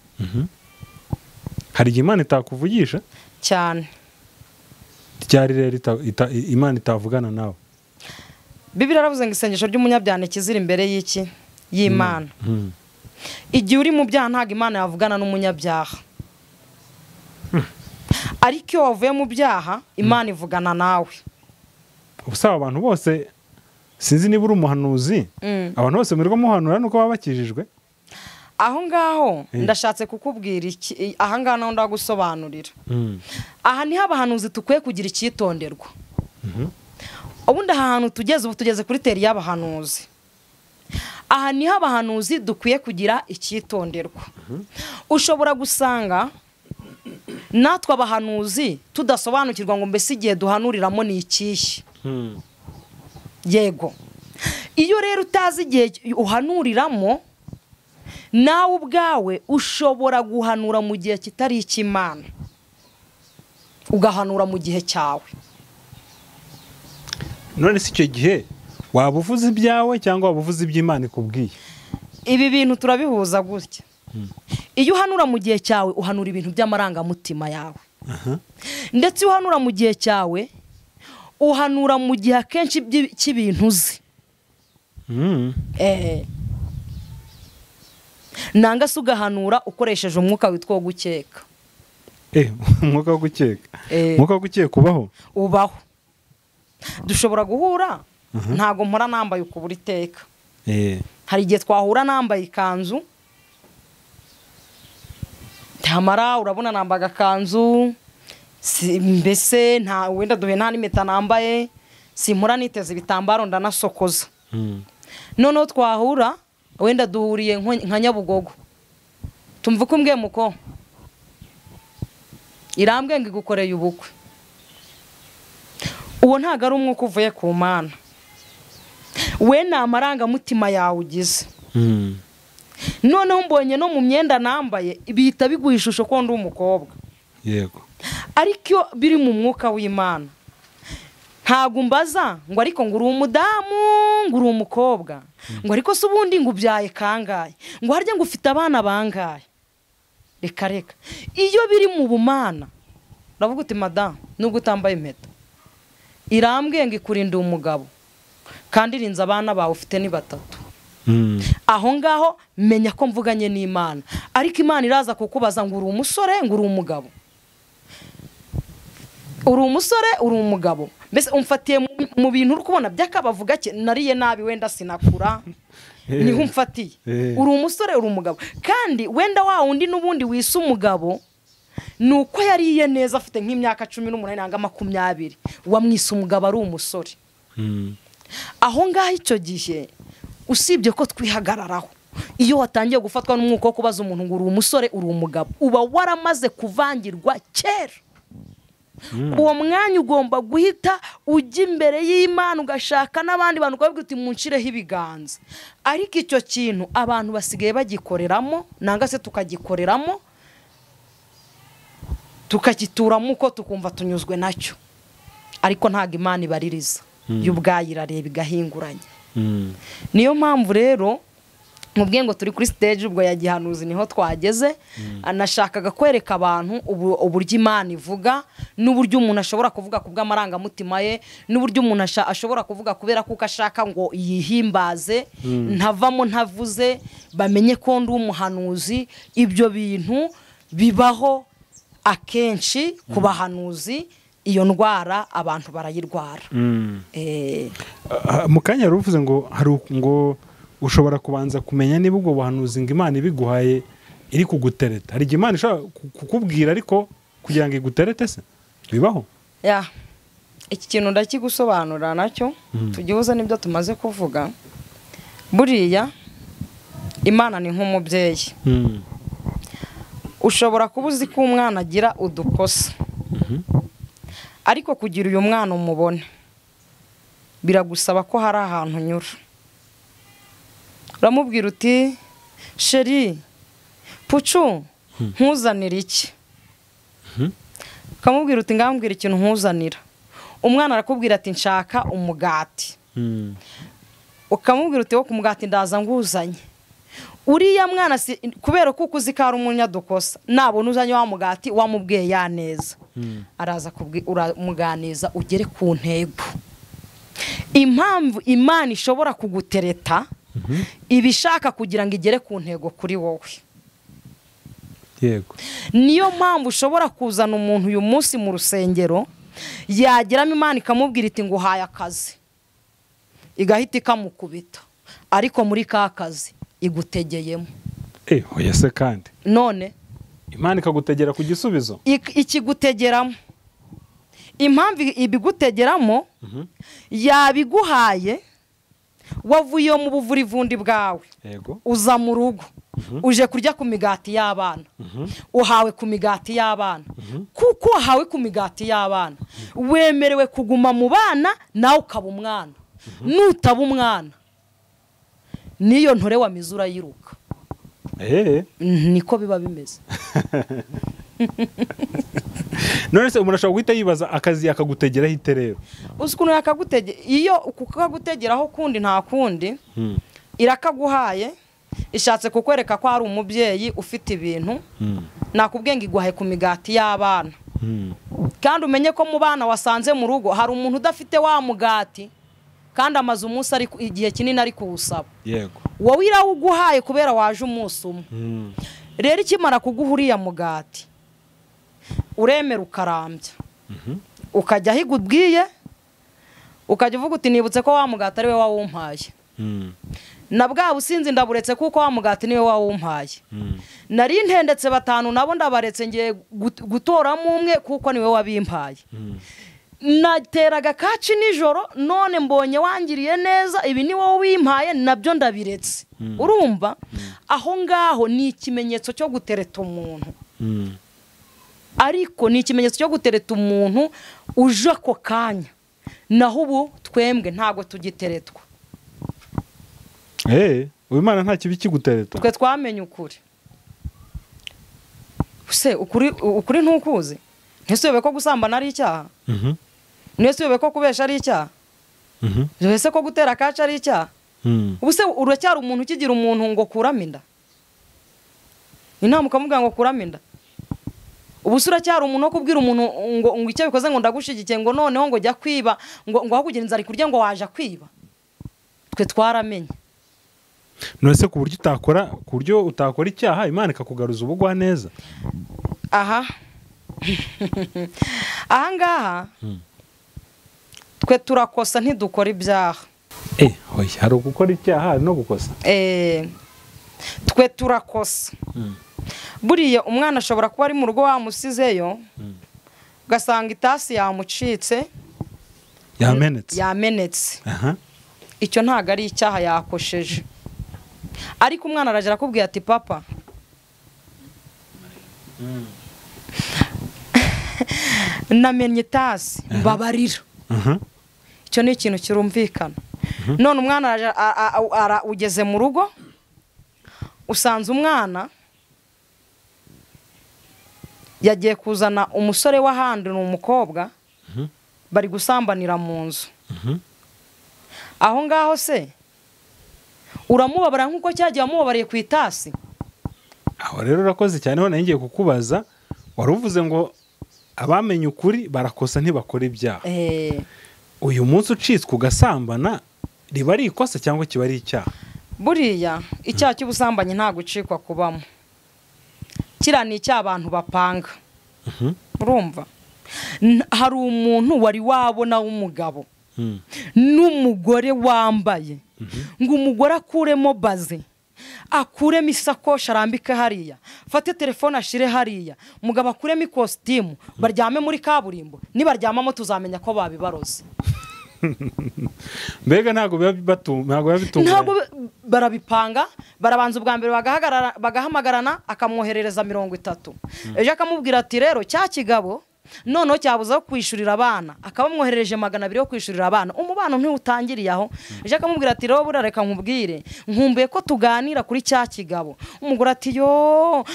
hari igihe imana itakuvugisha cyane ryari rero ita- ita- imana itavugana nawe bibiri aravuze ngo isengesho ry'umunyabyaha ntikizira imbere y'iki y'imana Mm. igihe uri mu byaha ntabwo imana yavugana n'umunyabyaha ariko iyo wavuye mu byaha imana ivugana nawe ubusa abantu bose sinzi niba uri umuhanuzi Mm. abantu bose murirwa muhanura nuko baba bakijijwe aho ngaho Eh. ndashatse kukubwira iki aha ngaho naho ndagusobanurira Mm. aha niho abahanuzi dukwiye kugira icyitonderwa ubundi aha hantu tugeze ubu tugeze kuri teri y'abahanuzi aha niho abahanuzi dukwiye kugira icyitonderwa ushobora gusanga natwe abahanuzi tudasobanukirwa ngo mbese igihe duhanuriramo ni ikihe yego iyo rero utazi igihe uhanuriramo nawe ubwawe ushobora guhanura mu gihe kitari icy'imana ugahanura mu gihe cyawe none si icyo gihe waba uvuze ibyawe cyangwa waba uvuze iby'imana ikubwiye ibi bintu turabihuza gutya iyo uhanura mu gihe cyawe uhanura ibintu by'amarangamutima yawe ndetse iyo uhanura mu gihe cyawe uhanura mu gihe akenshi ibyi- cy'ibintu uzi Mm. Eh. nanga se ugahanura ukoresheje umwuka witwa wo gukeka Eh, umwuka wo gukeka Eh. umwuka wo gukeka ubaho ubaho dushobora guhura ntago mpora nambaye ukubura iteka Eh, hari igihe twahura nambaye ikanzu ntamara urabona nambaye agakanzu si- mbese nta wenda duhe nta n'impeta nambaye simpora niteze ibitambaro ndanasokoza mm. noneho twahura wenda duhuriye nko- nka nyabugogo tumva uko umbwiye muko irambwe ngo igukoreye ubukwe uwo ntabwo ari umwuka uvuye ku mana we ni amarangamutima yawe ugize Mm. noneho mbonye no mu myenda nambaye bihita biguha ishusho ko ndi umukobwa yego ariko iyo biri mu mwuka w'imana ntabwo mbaza ngo ariko ngo uri umudamu ngo uri umukobwa ngo ariko se ubundi ngo ubyaye kangahe ngo harya ngo ufite abana bangahe reka reka iyo biri mu bumana uravuga uti madamu nubwo utambaye impeta irambwiye ngo ikurinde umugabo kandi irinze abana bawe ufite ni batatu Mm. aho ngaho menya ko mvuganye n'imana ariko imana iraza kukubaza ngo uri umusore ngo uri umugabo uri umusore uri umugabo mbese umfatiye mu- mu bintu uri kubona by'akabavu gake nariye nabi wenda sinakura Eh. niho umfatiye Eh. uri umusore uri umugabo kandi wenda wa wundi n'ubundi wisa umugabo ni uko yariye neza afite nk'imyaka cumi n'umunani nanga makumyabiri wamwise umugabo ari umusore Mm. aho ngaho icyo gihe usibye ko twihagararaho iyo watangiye gufatwa n'umwuka wo kubaza umuntu ngo uri umusore uri umugabo uba waramaze kuvangirwa kera uwo mwanya ugomba guhita ujya imbere y'imana ugashaka n'abandi bantu ukababwira uti munshireho ibiganza ariko icyo kintu abantu basigaye bagikoreramo nanga se tukagikoreramo tukagituramo uko tukumva tunyuzwe nacyo ariko ntabwo imana ibaririza yo ubwayo irareba igahinguranya Mm. niyo mpamvu rero mubwiye ngo turi kuri stage ubwo ya gihanuzi niho twageze anashakaga kwereka abantu ubu- uburyo imana ivuga n'uburyo umuntu ashobora kuvuga ku bw'amarangamutima ye n'uburyo umuntu asha- ashobora kuvuga kubera kuko ashaka ngo yihimbaze ntavamo ntavuze bamenye ko ndi umuhanuzi ibyo bintu bibaho akenshi ku bahanuzi iyo ndwara abantu barayirwara Mm. Eh, Ah, mu kanya yari uvuze ngo hari u- ngo ushobora kubanza kumenya niba ubwo buhanuzi ngo imana ibiguhaye iri kugutereta hari igihe imana ishobora ku- kukubwira ariko kugira ngo iguterete se bibaho ya iki kintu ndakigusobanurira nacyo tugihuza n'ibyo tumaze kuvuga buriya imana ni nk'umubyeyi Mm. ushobora kuba uzi ko umwana agira udukosa ariko kugira uyu mwana umubone biragusaba ko hari ahantu unyura uramubwira uti sheri pucu ntuzanire iki ukamubwira uti ngambwira ikintu ntuzanira umwana arakubwira ati nshaka umugati Mm. ukamubwira uti wo ku mugati ndaza nguzanye uriya mwana si kubera ko uzi ko ari umunyadukosa nabona uzanye wa mugati wamubwiye ya neza araza kubwi- uramuganiza ugere ku ntego impamvu imana ishobora kugutereta iba ishaka kugira ngo igere ku ntego kuri wowe yego niyo mpamvu ushobora kuzana umuntu uyu munsi mu rusengero yageramo imana ikamubwira iti ngo uhaye akazi igahita ikamukubita ariko muri ka kazi igutegeyemo eh oya se kandi none imana ikagutegera ku gisubizo ik- ikigutegeramo impamvu ibigutegeramo yabiguhaye wavuye mu buvurivundi bwawe yego uza mu rugo uje kurya ku migati y'abana uhawe ku migati y'abana kuko wahawe ku migati y'abana wemerewe kuguma mu bana nawe ukaba umwana nutaba umwana n'iyo ntore wamize urayiruka ehehe niko biba bimeze none se umuntu ashobora guhita yibaza akazi akagutegeraho ite rero uzi ukuntu yakagutegera iyo kukagutegeraho kundi nta kundi irakaguhaye ishatse kukwereka ko hari umubyeyi ufite ibintu nakubwiye ngo iguhe ku migati y'abana kandi umenye ko mu bana wasanze mu rugo hari umuntu udafite wa mugati kandi amaze umunsi ari ku- igihe kinini ari kuwusaba yego wowe irawuguhaye kubera waje umunsi umwe rero ikimara kuguha uriya mugati uremera ukarambya ukajya aho igubwiye ukajya uvuga uti nibutse ko wa mugati ari we wawumpaye na bwa businzi ndaburetse kuko wa mugati niwe wawumpaye nari ntendetse batanu nabo ndabaretse ngiye gut- gutoramo umwe kuko niwe wabimpaye nateraga kaci nijoro none mbonye wangiriye neza ibi ni wowe wimpaye nabyo ndabiretse urumva aho ngaho ni ikimenyetso cyo gutereta umuntu ariko ni ikimenyetso cyo gutereta umuntu uje ako kanya naho ubu twembwe ntabwo tugiteretwa eee uyu mwana nta kibi kigutereta twe twamenye ukuri se ukuri ukuri ntukuzi ntisobe ko gusambana ari icyaha Mhm, ntisobe ko kubesha ari icyaha mhm, ese ko gutera kaci ari icyaha mhm. ubu se uracyari umuntu ukigira umuntu ngo kurame inda inama ukamubwira ngo kurame inda ubu se uracyari umuntu wo kubwira umuntu ngo ngo icyo bikoze ngo ndagushigikiye ngo noneho ngo jya kwiba ngo ngo ahubwo ugira inzara ikurye ngo waje kwiba twe twaramenye none se ku buryo utakora ku buryo utakora icyaha imana ikakugaruza ubugwaneza aha aha ngaha twe turakosa ntidukora ibyaha eee hoya hari ugukora icyaha hari no gukosa Eh, twe turakosa buriya umwana ashobora kuba ari mu rugo wamusizeyo ugasanga itasi yamucitse yamenetse yamenetse aha icyo ntabwo ari icyaha yakosheje ariko umwana arajya arakubwira ati papa namenye itasi mbabarira aha icyo ni ikintu kirumvikana none umwana araje- a- a- a- ara- ugeze mu rugo usanze umwana yagiye kuzana umusore w'ahandi ni umukobwa bari gusambanira mu nzu aho ngaho se uramubabara nk'uko cyagiye wamubabariye ku itasi aho rero urakoze cyane hano ngiye kukubaza wari uvuze ngo abamenye ukuri barakosa ntibakora ibyaha Eh, uyu munsi ucitswe ugasambana riba ari ikosa cyangwa kiba ari icyaha buriya icyaha cy'ubusambanyi nta gucikwa kubamo kiriya ni icy'abantu bapanga urumva N- hari umuntu wari wabona w'umugabo n'umugore wambaye ngo umugore akuremo baze akuremo isakoshi arambike hariya fate telefone ashire hariya mugabo akuremo ikositimu baryame muri kaburimbo nibaryamamo tuzamenya ko babibaroze mbega ntabwo biba batu- ntabwo biba ntabwo bitunganye ba- barabipanga barabanza ubwa mbere bagahagarara- bagahamagarana akamwoherereza mirongo itatu ejo akamubwira ati rero cya kigabo noneho cyabuzeho kwishyurira abana akaba amwoherereje magana abiri yo kwishyurira abana umubano ntiwutangiriye aho ejo akamubwira ati rero burya reka nkubwire nkumbuye ko tuganira kuri cya kigabo umugore ati yo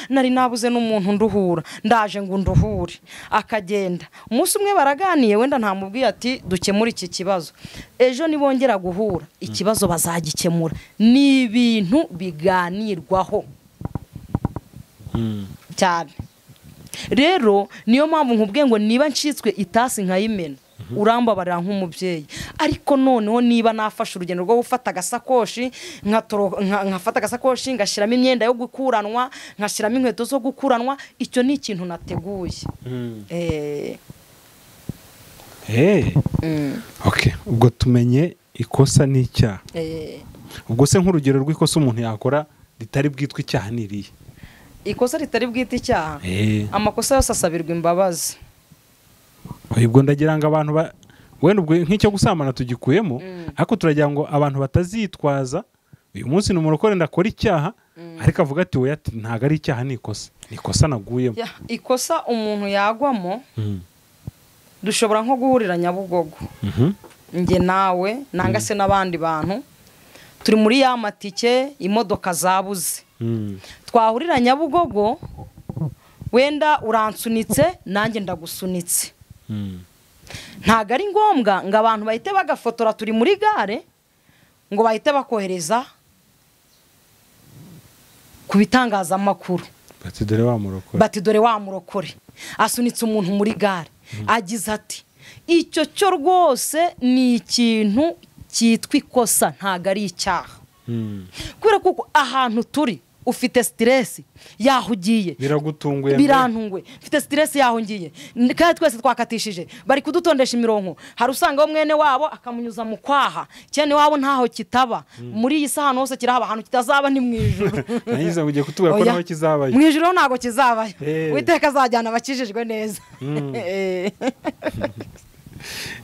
nari nabuze n'umuntu nduhura ndaje ngo nduhure akagenda umunsi umwe baraganiye wenda ntamubwiye ati dukemure iki kibazo ejo nibongera guhura ikibazo bazagikemura ni ibintu biganirwaho cyane rero niyo mpamvu nkubwiye ngo niba ncitswe itasi nkayimena urambabarira nk'umubyeyi ariko noneho niba nafashe urugendo rwo gufata agasakoshi nkatoro- nka- nkafata agasakoshi ngashyiramo imyenda yo gukuranwa ngashyiramo inkweto zo gukuranwa icyo ni ikintu nateguye Eh, Eh, mm, okay. ubwo tumenye ikosa n'icyaha eh. ubwo se nk'urugero rw'ikosa umuntu yakora ritari bwitwe icyaha ni irihe ikosa ritari bwite icyaha Eh, amakosa yose asabirwa imbabazi ubwo ndagira ngo abantu ba- wenda ubwo nk'icyo gusambana tugikuyemo ariko turagira ngo abantu batazitwaza uyu munsi ni umurokore ndakora icyaha ariko avuga ati we ati ntabwo ari icyaha ni ikosa ni ikosa naguyemo Ya, ikosa umuntu yagwamo Mhm. dushobora nko guhurira nyabugogo Mhm. njye nawe nanga se n'abandi bantu turi muri ya matike imodoka zabuze Mhm. twahurira nyabugogo wenda uransunitse nanjye ndagusunitse Mhm. ntabwo ari ngombwa ngo abantu bahite bagafotora turi muri gare ngo bahite bakohereza ku bitangazamakuru bati dore wa murokore bati dore wa murokore asunitse umuntu muri gare agize ati icyo cyo rwose ni ikintu cyitwa ikosa ntabwo ari icyaha Mhm. kubera ko uko ahantu turi ufite sitiresi yaho ugiye biragutunguye mbere? birantungwe mfite sitiresi yaho ngiye N- kandi twese twakatishije bari kudutondesha imirongo hari usanga wo mwene wabo akamunyuza mu kwaha cyane wabo ntaho kitaba muri iyi si ahantu hose kirahaba ahantu kitazaba ni mu ijoro nagize ngo ugiye kutubwira ko Oya. naho kizabaye mu ijoro ntabwo kizabayo Eh. witeka azajyana abakijijwe neza Eh.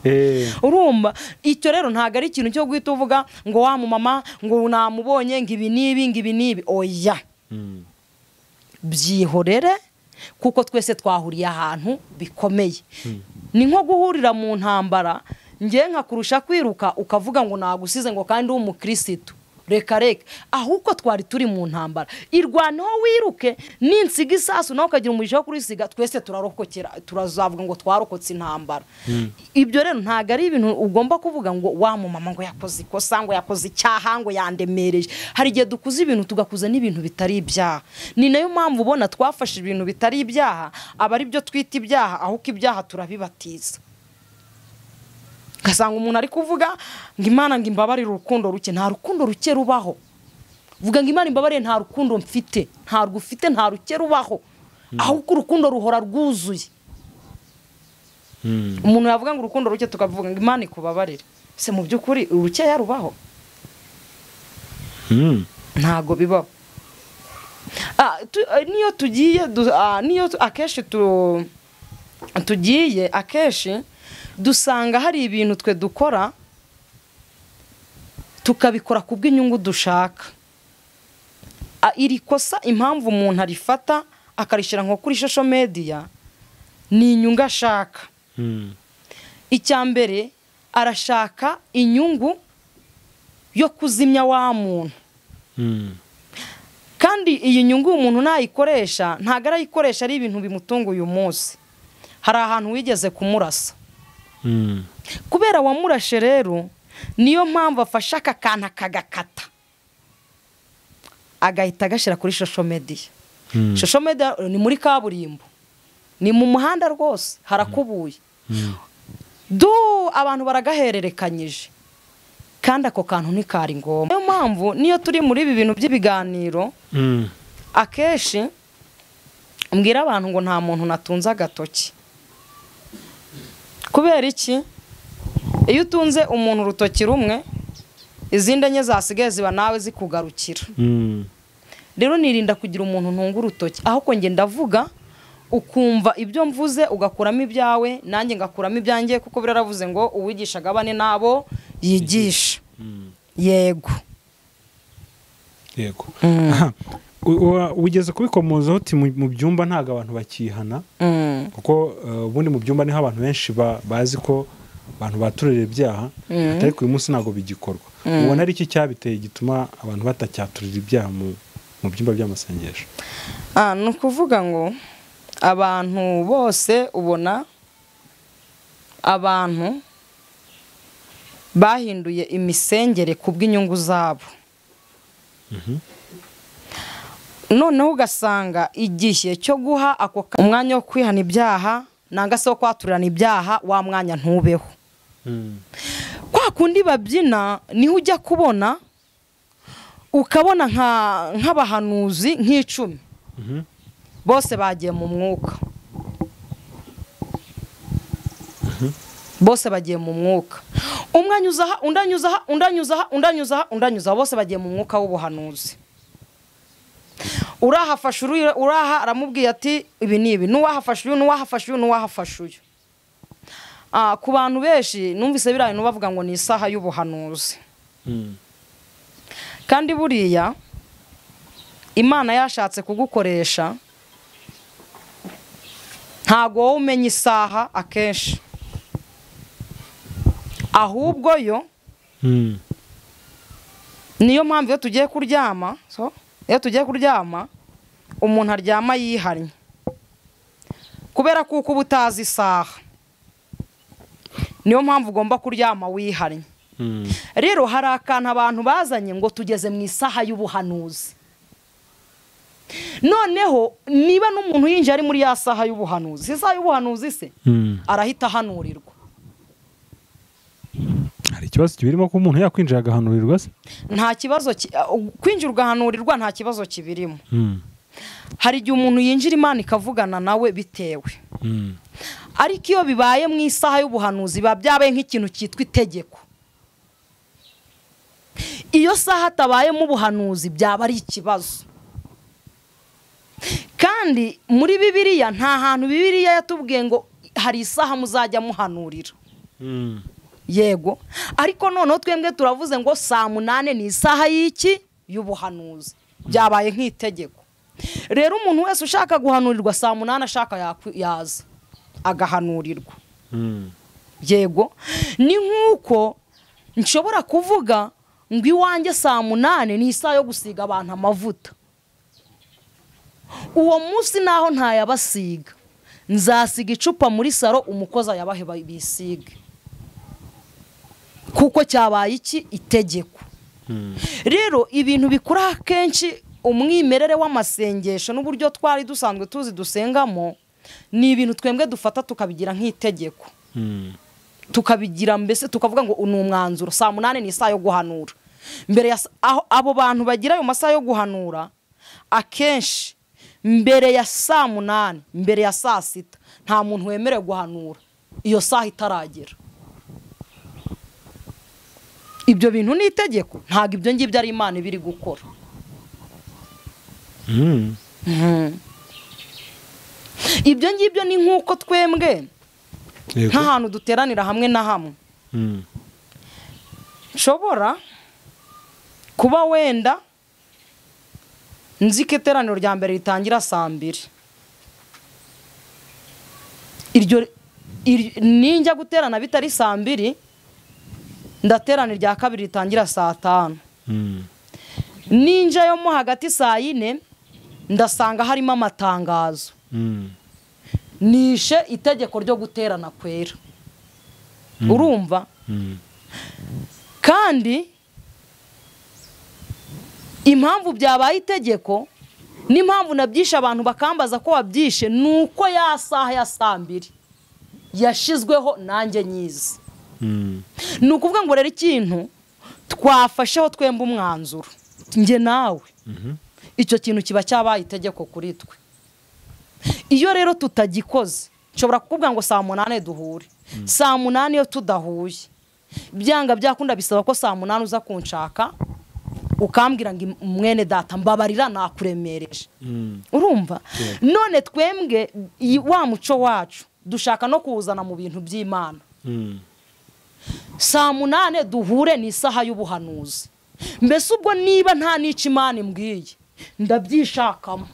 Eh, urumva icyo rero ntabwo ari ikintu cyo guhita uvuga ngo wa mumama ngo namubonye ngo ibi n'ibi ngo ibi n'ibi oya mhm. byihorere kuko twese twahuriye ahantu bikomeye ni nko guhurira mu ntambara ngewe nkakurusha kwiruka ukavuga ngo nagusize ngo kandi uri umukirisitu reka reka ahubwo twari turi mu ntambara irwaneho wiruke ninsiga isasu nawe ukagira umugisha wo kurisiga twese turarokokera turazavuga ngo twarokotse intambara ibyo rero ntabwo ari ibintu ugomba kuvuga ngo wa mumama ngo yakoze ikosa ngo yakoze icyaha ngo yandemereje hari igihe dukuze ibintu tugakuza n'ibintu bitari ibyaha ni nayo mpamvu ubona twafashe ibintu bitari ibyaha aba ari byo twita ibyaha ahubwo ibyaha turabibatiza ugasanga umuntu ari kuvuga ngo imana ngo imbabarire urukundo ruke nta rukundo ruke rubaho vuga ngo imana imbabarire nta rukundo mfite ntarwo ufite nta ruke rubaho ahubwo urukundo ruhora rwuzuye Mhm. umuntu yavuga ngo urukundo ruke tukavuga ngo imana ikubabarire se mu by'ukuri urukeya rubaho Mhm. ntabwo bibaho Ah, tu- ah, niyo tugiye du- ah, niyo tu- akenshi tu- tugiye akenshi dusanga hari ibintu twe dukora tukabikora ku bw'inyungu dushaka Ah, iri kosa impamvu umuntu arifata akarishyira nko kuri shosho mediya ni inyungu ashaka Mhm. icya mbere arashaka inyungu yo kuzimya wa muntu Mhm. kandi iyi nyungu umuntu nayikoresha ntabwo arayikoresha ari ibintu bimutunga uyu munsi hari ahantu wigeze kumurasa Mhm. kubera wamurashe rero niyo mpamvu afashe aka kantu akagakata agahita agashyira kuri shosho mediya Mhm. shosho mediya ni muri kaburimbo ni mu muhanda rwose harakubuye Mhm. du abantu baragahererekanyije kandi ako kantu ntikari ngombwa niyo mpamvu niyo turi muri ibi bintu by'ibiganiro Mhm. akenshi mbwira abantu ngo nta muntu natunze agatoki kubera iki iyo utunze umuntu urutoki rumwe izindi enye zasigaye ziba nawe zikugarukira Mhm. rero nirinda kugira umuntu ntunga urutoki aho ko ngenda ndavuga ukumva ibyo mvuze ugakuramo ibyawe nanjye ngakuramo ibyanjye kuko biraravuze ngo uwigishaga bane n'abo yigisha Mhm. yego yego Aha. U- wa- wigeze kubikomozaho uti mu mu byumba ntabwo abantu bakihana Mm. kuko eh, ubundi mu byumba niho abantu benshi ba- bazi ko abantu baturira ibyaha ariko uyu munsi ntabwo bigikorwa ubona ari iki cyabiteye gituma abantu batacyaturira ibyaha mu mu byumba by'amasengesho Ah, ni ukuvuga ngo abantu bose ubona abantu bahinduye imisengere ku bw'inyungu zabo noneho ugasanga igihe cyo guha ako ka- umwanya wo kwihana ibyaha nanga se wo kwaturirana ibyaha wa mwanya ntubeho kwa kundi babyina niho ujya kubona ukabona nka- nk'abahanuzi nk'icumi Mhm. bose bagiye mu mwuka bose bagiye mu mwuka umwe anyuza aha undi anyuza aha undi anyuza aha undi anyuza aha undi anyuza aha bose bagiye mu mwuka w'ubuhanuzi urahafashe uri- uraha aramubwiye ati ibi ni ibi n'uwahafashe uyu n'uwahafashe uyu n'uwahafashe uyu Ah, ku bantu benshi numvise biriya bintu bavuga ngo ni isaha y'ubuhanuzi kandi buriya imana yashatse kugukoresha ntabwo wowe umenya isaha akenshi ahubwo yo niyo mpamvu iyo tugiye kuryama so, iyo tugiye kuryama umuntu aryama yihannye kubera kuko uba utazi isaha niyo mpamvu ugomba kuryama wihannye rero hari akantu abantu bazanye ngo tugeze mu isaha y'ubuhanuzi noneho niba n'umuntu yinjiye ari muri ya saha y'ubuhanuzi isaha y'ubuhanuzi se arahita ahanurirwa hari ikibazo kibirimo ko umuntu yakwinjira agahanurirwa se nta kibazo ki- uh, kwinjira ugahanurirwa nta kibazo kibirimo hari igihe umuntu yinjira imana ikavugana nawe bitewe ariko iyo bibaye mu isaha y'ubuhanuzi biba byabaye nk'ikintu cyitwa itegeko iyo saha atabayemo ubuhanuzi byaba ari ikibazo kandi muri bibiliya nta hantu bibiliya yatubwiye ngo hari isaha muzajya muhanurira yego ariko noneho twebwe turavuze ngo saa munani ni isaha y'iki y'ubuhanuzi byabaye nk'itegeko rero umuntu wese ushaka guhanurirwa saa munani ashaka yakwi- yaza agahanurirwa yego ni nk'uko nshobora kuvuga ngo iwanjye saa munani ni isaha yo gusiga abantu amavuta uwo munsi naho ntayabasiga nzasiga icupa muri saro umukozi ayabahe ba- bisige kuko cyabaye iki itegeko rero ibintu bikura akenshi umwimerere w'amasengesho n'uburyo twari dusanzwe tuzi dusengamo ni ibintu twebwe dufata tukabigira nk'itegeko tukabigira mbese tukavuga ngo ni umwanzuro saa munani ni isaha yo guhanura mbere ya sa- aho abo bantu bagira ayo masaha yo guhanura akenshi mbere ya saa munani mbere ya saa sita nta muntu wemerewe guhanura iyo saha itaragera ibyo bintu ni itegeko ntabwo ibyo ngibyo ari imana iba iri gukora ibyo ngibyo ni nk'uko twembwe nk'ahantu duteranira hamwe na hamwe nshobora kuba wenda nzi ko iteraniro rya mbere ritangira saa mbiri iryo ir- ninjya guterana bitari saa mbiri ndaterana irya kabiri ritangira saa tanu ninjyayo mo hagati saa yine ndasanga harimo amatangazo nishe itegeko ryo guterana kwera urumva kandi impamvu byabaye itegeko n'impamvu nabyishe abantu bakambaza ko wabyishe ni uko ya saha ya saa mbiri yashyizweho nanjye nyizi ni ukuvuga ngo rero ikintu twafasheho twemba umwanzuro njye nawe icyo kintu kiba cyabaye itegeko kuri twe iyo rero tutagikoze nshobora kukubwira ngo saa munani duhure saa munani iyo tudahuye byanga byakunda bisaba ko saa munani uza kunshaka ukambwira ngo mwene data mbabarira nakuremereje urumva none twembwe i- wa muco wacu dushaka no kuwuzana mu bintu by'imana saa munani duhure ni isaha y'ubuhanuzi mbese ubwo niba nta n'icyo imana imbwiye ndabyishakamo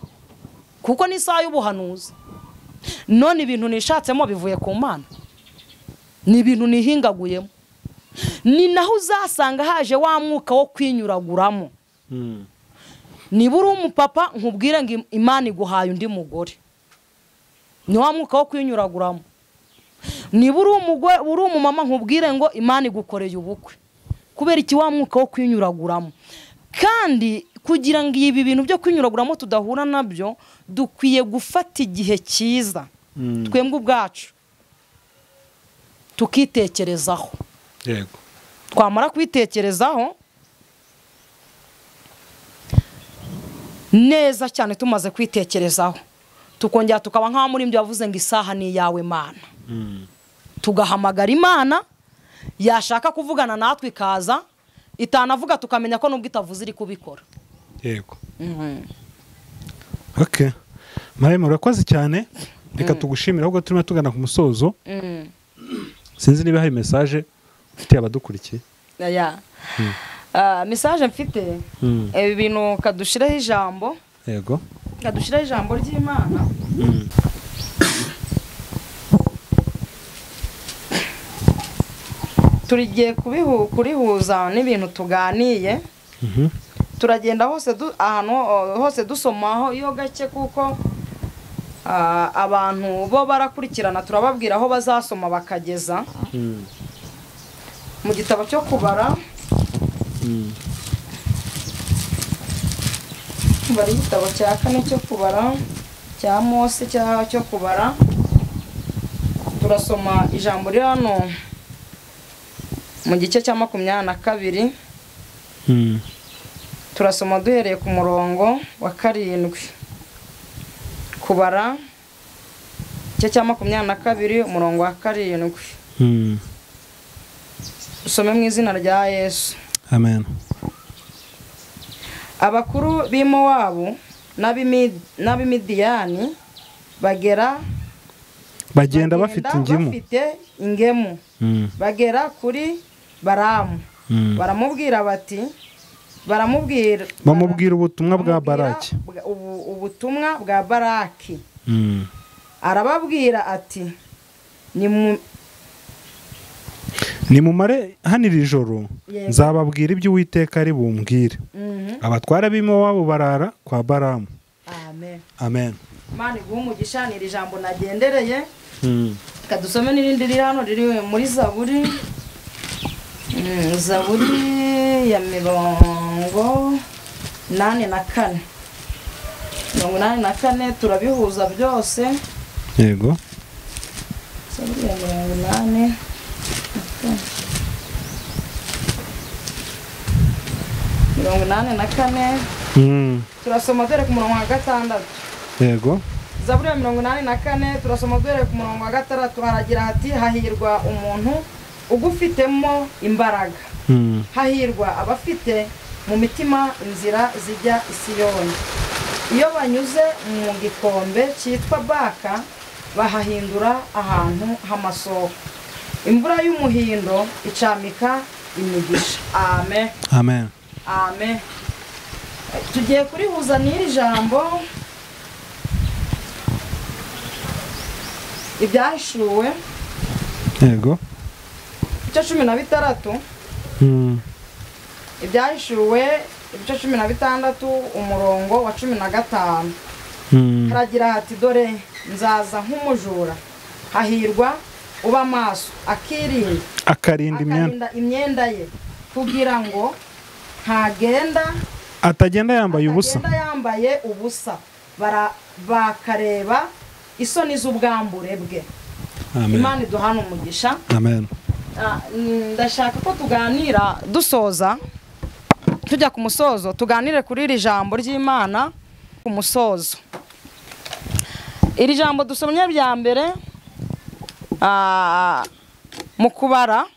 kuko ni isaha y'ubuhanuzi none ibintu nishatsemo bivuye ku mana ni ibintu nihingaguyemo ni naho uzasanga haje wa mwuka wo kwinyuraguramo niba uri umupapa nkubwire ngo im- imana iguhaye undi mugore ni wa mwuka wo kwinyuraguramo niba uri umugore uri umumama nkubwire ngo imana igukoreye ubukwe kubera iki wa mwuka wo kwinyuraguramo kandi kugira ngo ibi bintu byo kwinyuraguramo tudahura nabyo dukwiye gufata igihe cyiza twembwe ubwacu tukitekerezaho yego twamara kwitekerezaho neza cyane tumaze kwitekerezaho tukongera tukaba nk'aho muri ibyo yavuze ngo isaha ni iyawe mana tugahamagara imana yashaka kuvugana natwe ikaza itanavuga tukamenya ko nubwo itavuze iri kubikora yego ok maremare urakoze cyane reka tugushimire ahubwo turimo tugana ku musozo sinzi niba hari mesaje ufitiye abadukurikiye aya Ah, mesaje mfite Mm. ibi bintu kadushiraho ijambo yego kadushiraho ijambo ry'imana turigiye kubihu- kurihuza n'ibintu tuganiye Mhm. turagenda hose du- ahantu ho- hose dusomaho iyo gake kuko ah, abantu bo barakurikirana turababwira aho bazasoma bakageza Mm. mu gitabo cyo kubara Mm. kubara igitabo cya kane cyo kubara cya mose cya cyo kubara turasoma ijambo riri hano mu gice cya makumyabiri na kabiri Mm. turasoma duhereye ku murongo wa karindwi kubara igice cya makumyabiri na kabiri umurongo wa karindwi Mm. usome mu izina rya yesu amen abakuru b'i mowabu n'ab'Imi- n'ab'imidiyani bagera bagenda bafite ingimu bafite ingemu Mm. bagera kuri baramu Mm. baramubwira bati baramubwira bamubwira ubutumwa bwa baramubwira baraki bwa- ubu- ubutumwa bwa baraki Mm. arababwira ati ni mu nimumare hano iri joro Yego. nzababwira ibyo uwiteka ari bumbwire Mhm. abatwara b'imowabu barara kwa baramu amen amen imana iguhe umugisha ni iri jambo nagendereye Mm. reka dusome n'irindi riri hano riri muri zaburi Mm, zaburi ya mirongo inani na kane mirongo inani na kane turabihuza byose yego zaburi ya mirongo inani mirongo inani na kane Mm. turasoma dore ku murongo wa gatandatu yego zaburi ya mirongo inani na kane turasoma duhereye ku murongo wa gatandatu haragira hati hahirwa umuntu ugufitemo imbaraga Mm. hahirwa abafite mu mitima inzira zijya isiyoni iyo banyuze mu gikombe cyitwa baka bahahindura ahantu h'amasoko imvura y'umuhindo icamika imigisha amen amen amen tugiye kurihuza n'iri jambo ibyahishuwe yego ibice cumi na bitandatu Mm. ibyahishuwe ibice cumi na bitandatu umurongo wa cumi na gatanu Mm. haragira hati dore nzaza nk'umujura hahirwa uba amaso akirinda akarinda imyenda akarinda imyenda ye kugira ngo ntagenda atagenda yambaye ubusa Atagenda yambaye ubusa bara bakareba isoni z'ubwambure bwe amen imana iduhana umugisha amen Ah, mm, ndashaka ko tuganira dusoza tujya ku musozo tuganire kuri iri jambo ry'imana ku musozo iri jambo dusomye rya mbere ah, mu kubara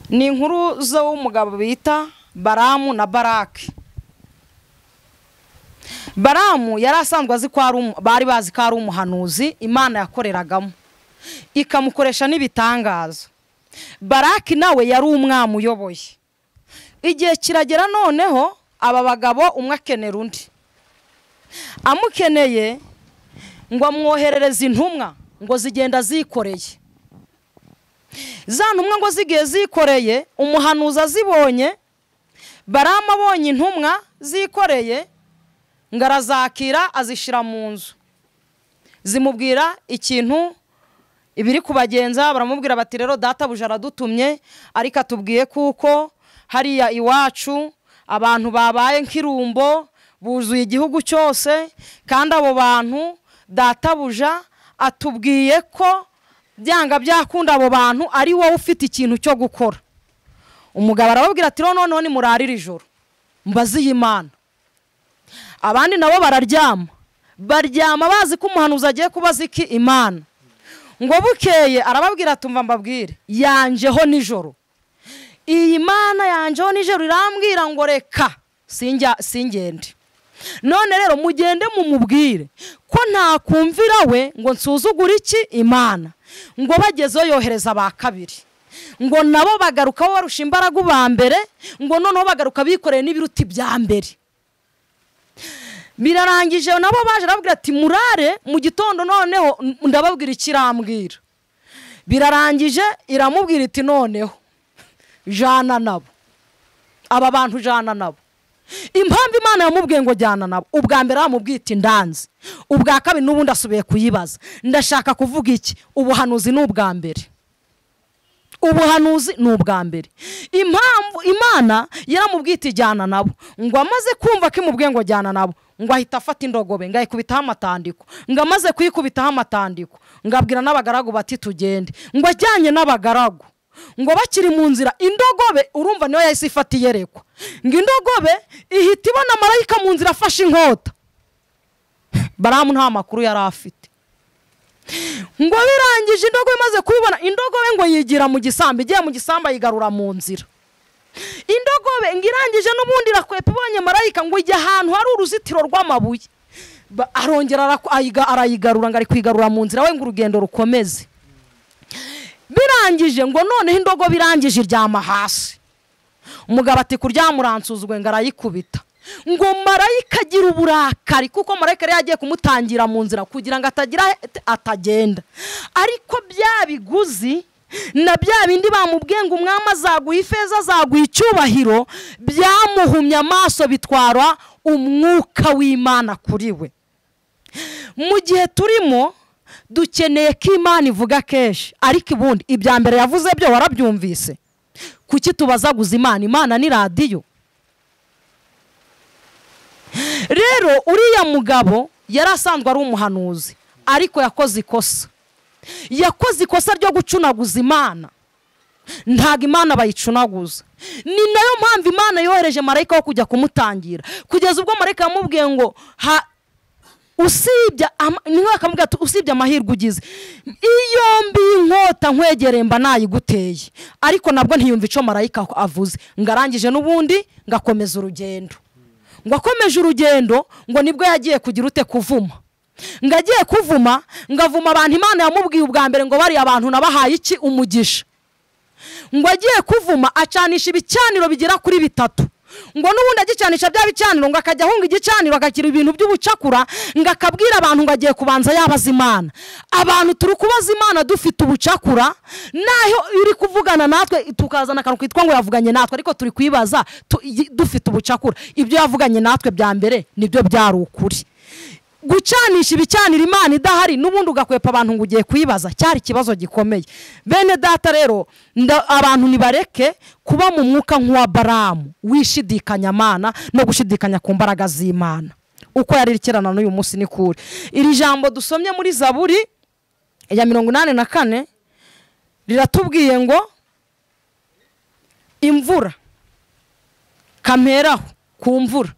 ni inkuru z'umugabo bita baramu na baraki baramu yari asanzwe azi ko ari umu- bari bazi ko ari umuhanuzi imana yakoreragamo ikamukoresha n'ibitangaza baraki nawe yari umwami uyoboye igihe kiragera noneho aba bagabo umwe akenera undi amukeneye ngo amwoherereze intumwa ngo zigenda zikoreye za ntumwa ngo zigiye zikoreye umuhanuzi azibonye baramu abonye intumwa zikoreye ngo arazakira azishyira mu nzu zimubwira ikintu ibiri kubagenza baramubwira bati rero databuja aradutumye ariko atubwiye kuko hariya iwacu abantu babaye nk'irumbo buzuye igihugu cyose kandi abo bantu databuja atubwiye ko byanga byakunda abo bantu ari wowe ufite ikintu cyo gukora umugabo arababwira ati rero noneho nimurarire ijoro mbaziye imana abandi nabo bararyama baryama bazi ko umuhanuzi agiye kubaza iki imana ngo bukeye arababwira tumva mbabwire yanjeho nijoro iyi mana yanjeho nijoro irambwira ngo reka sinjya singende none rero mugende mumubwire ko ntakumvira we ngo nsuzugure iki imana ngo bagezeho yohereza ba kabiri ngo nabo bagaruka bo barusha imbaraga uba mbere ngo noneho bagaruka bikoreye n'ibiruti bya mbere birarangije nabo baje arababwira ati murare mu gitondo noneho ndababwira ikirambwira birarangije iramubwira iti noneho jana nabo aba bantu jana nabo impamvu imana yamubwiye ngo jyana nabo ubwa mbere bamubwita indanzi ubwa kabiri n'ubundi asubiye kuyibaza ndashaka kuvuga iki ubuhanuzi ni ubwa mbere ubuhanuzi ni ubwa mbere impamvu imana yaramubwita ijyana nabo ngo amaze kumva ko imubwiye ngo jyana nabo ngo ahita afata indogobe ngo ayikubitaho amatandiko ngo amaze kuyikubitaho amatandiko ngo abwira n'abagaragu bati tugende ngo ajyanye n'abagaragu ngo bakiri mu nzira indogobe urumva niyo yahise ifata iyerekwa ngo indogobe ihita ibona marayika mu nzira afashe inkota baramu nta makuru yari afite ngo birangije indogobe imaze kubibona indogobe ngo yigira mu gisambu igiye mu gisambu ayigarura mu nzira indogobe ngo irangije n'ubundi irakwepa ibonye marayika ngo ijya ahantu hari uruzitiro rw'amabuye arongera arayigarura ngo ari kwigarura mu nzira we ngo urugendo rukomeze birangije ngo noneho indogobe irangije iryama hasi umugabo ati kuryama uransuzugwe ngo arayikubita ngo marayika agira uburakari kuko marayika yari yagiye kumutangira mu nzira kugira ngo atagira atagenda ariko bya biguzi na bya bindi bamubwiye ngo umwami azaguha ifeza azaguha icyubahiro byamuhumye amaso bitwara umwuka w'imana kuri we mu gihe turimo dukeneye ko imana ivuga kenshi ariko ubundi ibya mbere yavuze byo warabyumvise kuki tubazaguza imana imana ni radiyo rero uriya mugabo yari asanzwe ari umuhanuzi ariko yakoze ikosa yakoze ikosa ryo gucunaguza imana ntabwo imana bayicunaguza ni nayo mpamvu imana yohereje marayika wo kujya kumutangira kugeza ubwo marayika yamubwiye ngo usibye niba bakamubwira ati usibye amahirwe ugize iyo mbi inkota nkwegereye mba nayiguteye ariko nabwo ntiyumve icyo marayika avuze ngo arangije n'ubundi ngo akomeze urugendo ngo akomeje urugendo ngo nibwo yagiye kugira ute kuvuma ngo agiye kuvuma ngo avuma abantu imana yamubwiye ubwa mbere ngo bariya abantu nabahaye iki umugisha ngo agiye kuvuma acanisha ibicaniro bigera kuri bitatu ngo n'ubundi agicanisha bya bicaniro ngo akajya ahunga igicaniro agakira ibintu by'ubucakura ngo akabwira abantu ngo agiye kubanza yabaza imana abantu turi kubaza imana dufite ubucakura naho iri kuvugana natwe tukazana akantu kitwa ngo yavuganye natwe ariko turi kuyibaza dufite ubucakura ibyo yavuganye natwe bya mbere nibyo byari ukuri gucanisha ibicanira imana idahari n'ubundi ugakwepa abantu ngo ugiye kuyibaza cyari ikibazo gikomeye bene data rero abantu ntibareke kuba mu mwuka nk'uwa baramu wishidikanya amana no gushidikanya ku mbaraga z'imana uko yari ikirana n'uyu munsi ni kure iri jambo dusomye muri zaburi ya mirongo inani na kane riratubwiye ngo imvura kameraho ku mvura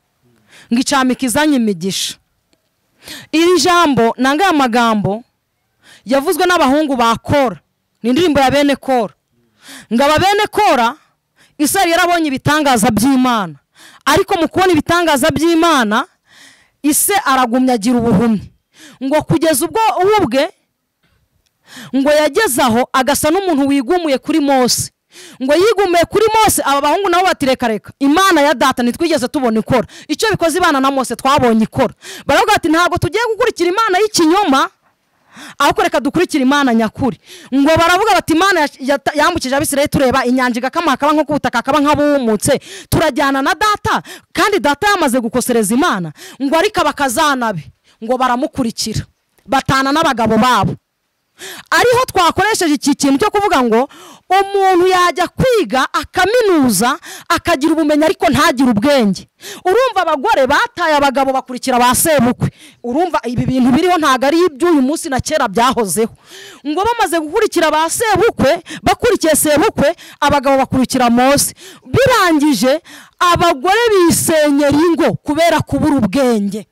ngo icamike izanye imigisha iri jambo nanga aya magambo yavuzwe n'abahungu ba kora ni indirimbo ya bene kora ngo aba bene kora isari yarabonye ibitangaza by'imana ariko mu kubona ibitangaza by'imana ise aragumya agira ubuhumyi ngo kugeza ubwo ubwe ngo yageze aho agasa n'umuntu wigumuye kuri mose ngo yigumuye kuri mose aba bahungu nabo batirekareka imana ya data ntitwigeze tubona ikora icyo bikoze imana na mose twabonye ikora baravuga ati ntabwo tugiye gukurikira imana y'ikinyoma ahubwo reka dukurikira imana nyakuri ngo baravuga bati imana yambukije abisiraye tureba inyanja igakama hakaba nko kubutaka hakaba nk'abuhumutse turajyana na data kandi data yamaze gukosereza imana ngo ariko abakazanabe ngo baramukurikira batana n'abagabo babo ariho twakoresheje iki kintu cyo kuvuga ngo umuntu yajya kwiga akaminuza akagira ubumenyi ariko ntagire ubwenge urumva abagore bataye abagabo bakurikira ba sebukwe urumva ibi bintu biriho ntabwo ari iby'uyu munsi na kera byahozeho ngo bamaze gukurikira ba sebukwe bakurikiye sebukwe abagabo bakurikira mose birangije abagore bisenyera ingo kubera kubura ubwenge